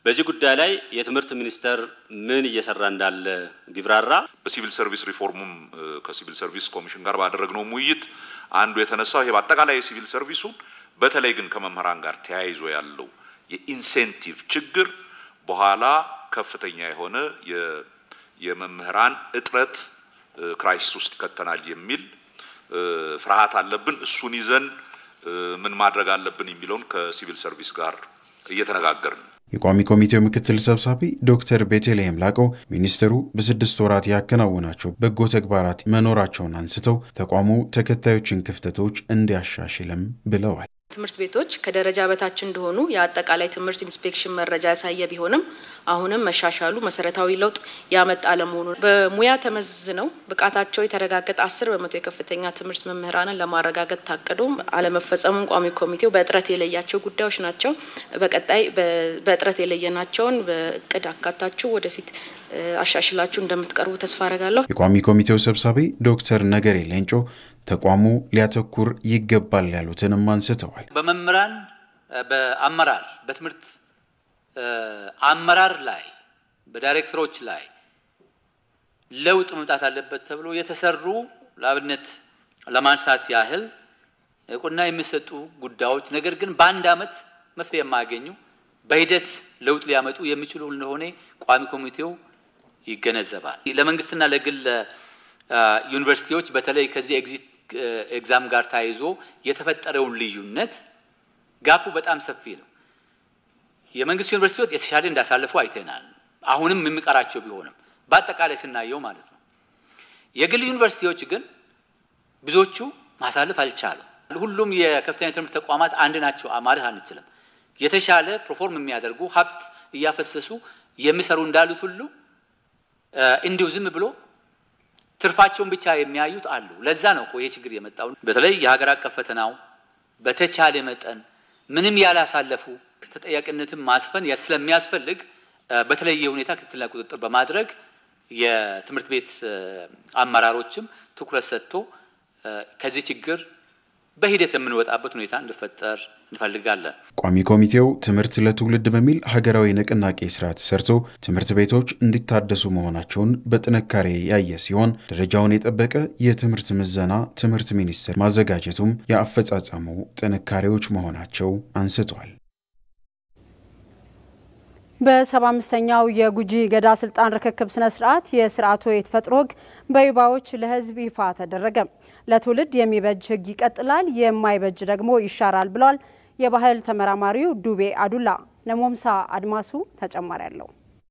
በዚህ ጉዳይ ላይ የትምህርት ሚኒስቴር ምን እየሰራ እንዳለ ቢብራራ። በሲቪል ሰርቪስ ሪፎርሙም ከሲቪል ሰርቪስ ኮሚሽን ጋር ባደረግነውም ውይይት አንዱ የተነሳው ይሄ በአጠቃላይ የሲቪል ሰርቪሱን በተለይ ግን ከመምህራን ጋር ተያይዞ ያለው የኢንሴንቲቭ ችግር በኋላ ከፍተኛ የሆነ የመምህራን እጥረት ክራይሲስ ውስጥ ይከተናል የሚል ፍርሃት አለብን። እሱን ይዘን ምን ማድረግ አለብን የሚለውን ከሲቪል ሰርቪስ ጋር እየተነጋገርን የቋሚ ኮሚቴው ምክትል ሰብሳቢ ዶክተር ቤተልሔም ላቀው ሚኒስትሩ በስድስት ወራት ያከናወናቸው በጎ ተግባራት መኖራቸውን አንስተው ተቋሙ ተከታዮችን ክፍተቶች እንዲያሻሽልም ብለዋል። ትምህርት ቤቶች ከደረጃ በታች እንደሆኑ የአጠቃላይ ትምህርት ኢንስፔክሽን መረጃ ያሳየ ቢሆንም አሁንም መሻሻሉ መሰረታዊ ለውጥ ያመጣ አለመሆኑ በሙያ ተመዝነው ብቃታቸው የተረጋገጠ አስር በመቶ የከፍተኛ ትምህርት መምህራንን ለማረጋገጥ ታቅዶ አለመፈጸሙን ቋሚ ኮሚቴው በእጥረት የለያቸው ጉዳዮች ናቸው። በቀጣይ በእጥረት የለየናቸውን በእቅድ አካታችሁ ወደፊት አሻሽላችሁ እንደምትቀርቡ ተስፋ አረጋለሁ። የቋሚ ኮሚቴው ሰብሳቢ ዶክተር ነገሬ ሌንጮ ተቋሙ ሊያተኩር ይገባል ያሉትንም አንስተዋል። በመምህራን በአመራር በትምህርት አመራር ላይ በዳይሬክተሮች ላይ ለውጥ መምጣት አለበት ተብሎ የተሰሩ ለአብነት ለማንሳት ያህል እውቅና የሚሰጡ ጉዳዮች ነገር ግን በአንድ ዓመት መፍትሄ የማያገኙ በሂደት ለውጥ ሊያመጡ የሚችሉ እንደሆነ ቋሚ ኮሚቴው ይገነዘባል። ለመንግስትና ለግል ዩኒቨርሲቲዎች በተለይ ከዚህ ኤግዚት ኤግዛም ጋር ተያይዞ የተፈጠረውን ልዩነት ጋፑ በጣም ሰፊ ነው። የመንግስት ዩኒቨርሲቲዎች የተሻለ እንዳሳለፉ አይተናል። አሁንም የሚቀራቸው ቢሆንም በአጠቃላይ ስናየው ማለት ነው። የግል ዩኒቨርሲቲዎች ግን ብዙዎቹ ማሳለፍ አልቻሉም። ሁሉም የከፍተኛ ትምህርት ተቋማት አንድ ናቸው ማለት አንችልም። የተሻለ ፕሮፎርም የሚያደርጉ ሀብት እያፈሰሱ የሚሰሩ እንዳሉት ሁሉ እንዲሁ ዝም ብሎ ትርፋቸውን ብቻ የሚያዩት አሉ። ለዛ ነው እኮ ይሄ ችግር የመጣው። በተለይ የሀገር አቀፍ ፈተናው በተቻለ መጠን ምንም ያላሳለፉ ተጠያቂነትን ማስፈን ስለሚያስፈልግ በተለየ ሁኔታ ክትትልና ቁጥጥር በማድረግ የትምህርት ቤት አመራሮችም ትኩረት ሰጥቶ ከዚህ ችግር በሂደት የምንወጣበት ሁኔታ እንዲፈጠር እንፈልጋለን። ቋሚ ኮሚቴው ትምህርት ለትውልድ በሚል ሀገራዊ ንቅናቄ ስራ ተሰርቶ ትምህርት ቤቶች እንዲታደሱ መሆናቸውን በጥንካሬ ያየ ሲሆን ደረጃውን የጠበቀ የትምህርት ምዘና ትምህርት ሚኒስቴር ማዘጋጀቱም የአፈጻጸሙ ጥንካሬዎች መሆናቸው አንስቷል። በሰባ አምስተኛው የጉጂ ገዳ ስልጣን ርክክብ ስነ ስርዓት የስርዓቱ የተፈጥሮ ህግ በይባዎች ለህዝብ ይፋ ተደረገ። ለትውልድ የሚበጅ ህግ ይቀጥላል፣ የማይበጅ ደግሞ ይሻራል ብሏል የባህል ተመራማሪው ዱቤ አዱላ። ነሞምሳ አድማሱ ተጨማሪ አለው።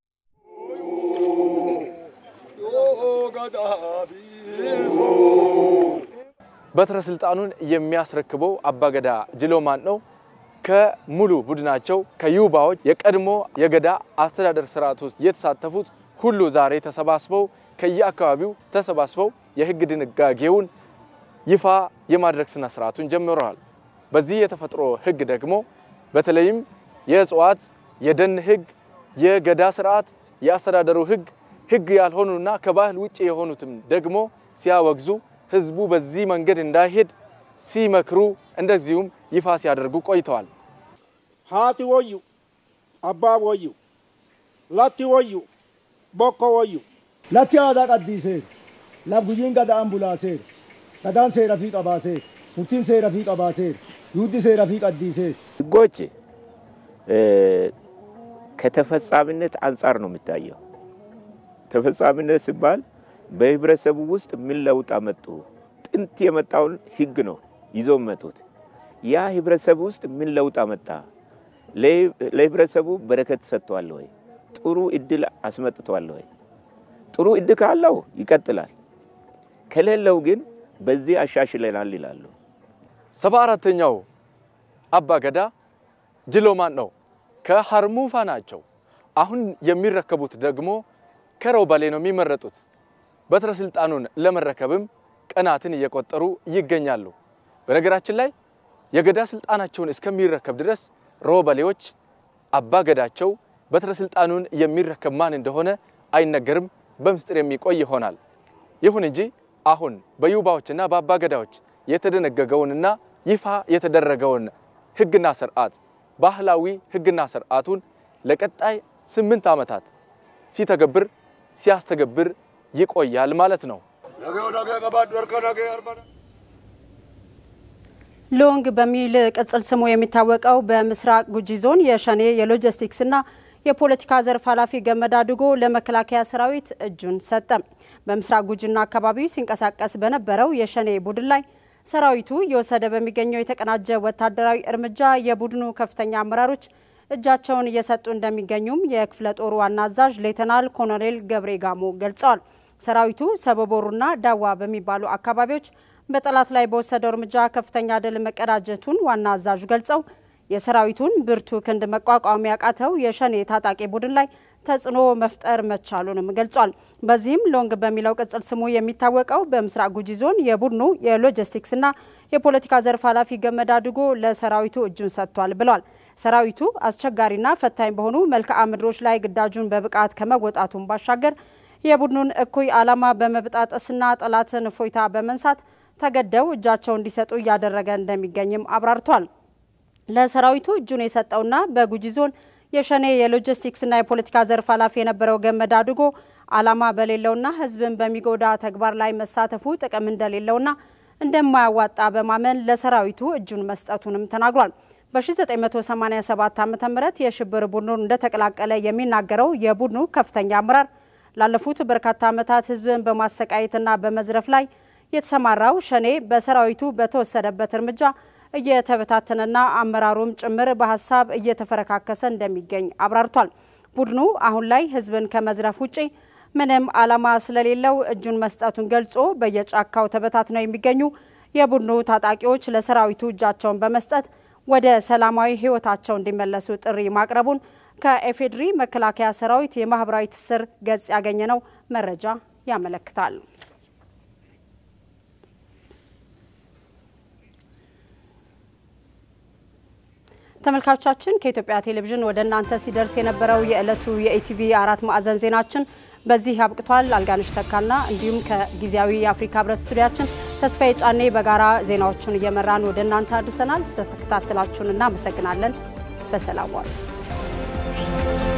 በትረ ስልጣኑን የሚያስረክበው አባገዳ ጅሎማን ነው። ከሙሉ ቡድናቸው ከዩባዎች የቀድሞ የገዳ አስተዳደር ስርዓት ውስጥ የተሳተፉት ሁሉ ዛሬ ተሰባስበው ከየአካባቢው ተሰባስበው የህግ ድንጋጌውን ይፋ የማድረግ ስነ ስርዓቱን ጀምረዋል። በዚህ የተፈጥሮ ህግ ደግሞ በተለይም የእጽዋት፣ የደን ህግ፣ የገዳ ስርዓት፣ የአስተዳደሩ ህግ ህግ ያልሆኑና ከባህል ውጭ የሆኑትም ደግሞ ሲያወግዙ ህዝቡ በዚህ መንገድ እንዳይሄድ ሲመክሩ እንደዚሁም ይፋ ሲያደርጉ ቆይተዋል። ሃቲ ወዩ አባ ወዩ ላቲ ወዩ ቦኮ ወዩ ለቲ አዳ ቀዲሴር ለጉጂን ገዳ አምቡላሴር ገዳን ሴረፊ ቀባሴር ሙቲን ሴረፊ ቀባሴር ይሁዲ ሴረፊ ቀዲሴር ህጎች ከተፈጻሚነት አንጻር ነው የሚታየው። ተፈጻሚነት ሲባል በህብረተሰቡ ውስጥ ምን ለውጥ አመጡ? ጥንት የመጣውን ህግ ነው ይዞ መጡት። ያ ህብረተሰቡ ውስጥ ምን ለውጥ አመጣ? ለህብረተሰቡ በረከት ሰጥቷል ወይ? ጥሩ እድል አስመጥቷል ወይ? ጥሩ እድል ካለው ይቀጥላል፣ ከሌለው ግን በዚህ አሻሽለናል ይላሉ። ሰባ አራተኛው አባ ገዳ ጅሎማን ነው። ከሀርሙፋ ናቸው። አሁን የሚረከቡት ደግሞ ከሮባሌ ነው የሚመረጡት። በትረ ስልጣኑን ለመረከብም ቀናትን እየቆጠሩ ይገኛሉ። በነገራችን ላይ የገዳ ስልጣናቸውን እስከሚረከብ ድረስ ሮበሌዎች አባ ገዳቸው በትረ ስልጣኑን የሚረከብ ማን እንደሆነ አይነገርም፣ በምስጢር የሚቆይ ይሆናል። ይሁን እንጂ አሁን በዩባዎችና በአባ ገዳዎች የተደነገገውንና ይፋ የተደረገውን ህግና ስርዓት ባህላዊ ህግና ስርዓቱን ለቀጣይ ስምንት ዓመታት ሲተገብር ሲያስተገብር ይቆያል ማለት ነው። ሎንግ በሚል ቅጽል ስሙ የሚታወቀው በምስራቅ ጉጂ ዞን የሸኔ የሎጂስቲክስና የፖለቲካ ዘርፍ ኃላፊ ገመዳ ድጎ ለመከላከያ ሰራዊት እጁን ሰጠ። በምስራቅ ጉጂና አካባቢው ሲንቀሳቀስ በነበረው የሸኔ ቡድን ላይ ሰራዊቱ እየወሰደ በሚገኘው የተቀናጀ ወታደራዊ እርምጃ የቡድኑ ከፍተኛ አመራሮች እጃቸውን እየሰጡ እንደሚገኙም የክፍለ ጦሩ ዋና አዛዥ ሌተናል ኮሎኔል ገብሬ ጋሞ ገልጸዋል። ሰራዊቱ ሰበቦሩና ዳዋ በሚባሉ አካባቢዎች በጠላት ላይ በወሰደው እርምጃ ከፍተኛ ድል መቀዳጀቱን ዋና አዛዡ ገልጸው የሰራዊቱን ብርቱ ክንድ መቋቋም ያቃተው የሸኔ ታጣቂ ቡድን ላይ ተጽዕኖ መፍጠር መቻሉንም ገልጿል። በዚህም ሎንግ በሚለው ቅጽል ስሙ የሚታወቀው በምስራቅ ጉጂ ዞን የቡድኑ የሎጂስቲክስና የፖለቲካ ዘርፍ ኃላፊ ገመዳ ድጎ ለሰራዊቱ እጁን ሰጥቷል ብለዋል። ሰራዊቱ አስቸጋሪና ፈታኝ በሆኑ መልክዓ ምድሮች ላይ ግዳጁን በብቃት ከመወጣቱን ባሻገር የቡድኑን እኩይ ዓላማ በመብጣጠስና ጠላትን እፎይታ በመንሳት ተገደው እጃቸው እንዲሰጡ እያደረገ እንደሚገኝም አብራርቷል። ለሰራዊቱ እጁን የሰጠውና በጉጂ ዞን የሸኔ የሎጂስቲክስና የፖለቲካ ዘርፍ ኃላፊ የነበረው ገመዳ አድጎ ዓላማ በሌለውና ሕዝብን በሚጎዳ ተግባር ላይ መሳተፉ ጥቅም እንደሌለውና እንደማያዋጣ በማመን ለሰራዊቱ እጁን መስጠቱንም ተናግሯል። በ1987 ዓ ም የሽብር ቡድኑን እንደተቀላቀለ የሚናገረው የቡድኑ ከፍተኛ አመራር ላለፉት በርካታ ዓመታት ሕዝብን በማሰቃየትና በመዝረፍ ላይ የተሰማራው ሸኔ በሰራዊቱ በተወሰደበት እርምጃ እየተበታተነና አመራሩም ጭምር በሀሳብ እየተፈረካከሰ እንደሚገኝ አብራርቷል። ቡድኑ አሁን ላይ ህዝብን ከመዝረፍ ውጪ ምንም ዓላማ ስለሌለው እጁን መስጠቱን ገልጾ በየጫካው ተበታትነው የሚገኙ የቡድኑ ታጣቂዎች ለሰራዊቱ እጃቸውን በመስጠት ወደ ሰላማዊ ህይወታቸው እንዲመለሱ ጥሪ ማቅረቡን ከኤፌድሪ መከላከያ ሰራዊት የማህበራዊ ትስስር ገጽ ያገኘነው መረጃ ያመለክታል። ተመልካቾቻችን ከኢትዮጵያ ቴሌቪዥን ወደ እናንተ ሲደርስ የነበረው የዕለቱ የኢቲቪ አራት ማዕዘን ዜናችን በዚህ አብቅቷል። አልጋነሽ ተካና እንዲሁም ከጊዜያዊ የአፍሪካ ህብረት ስቱዲያችን ተስፋዬ ጫኔ በጋራ ዜናዎቹን እየመራን ወደ እናንተ አድርሰናል። ስለተከታተላችሁን እናመሰግናለን። በሰላም ዋሉ።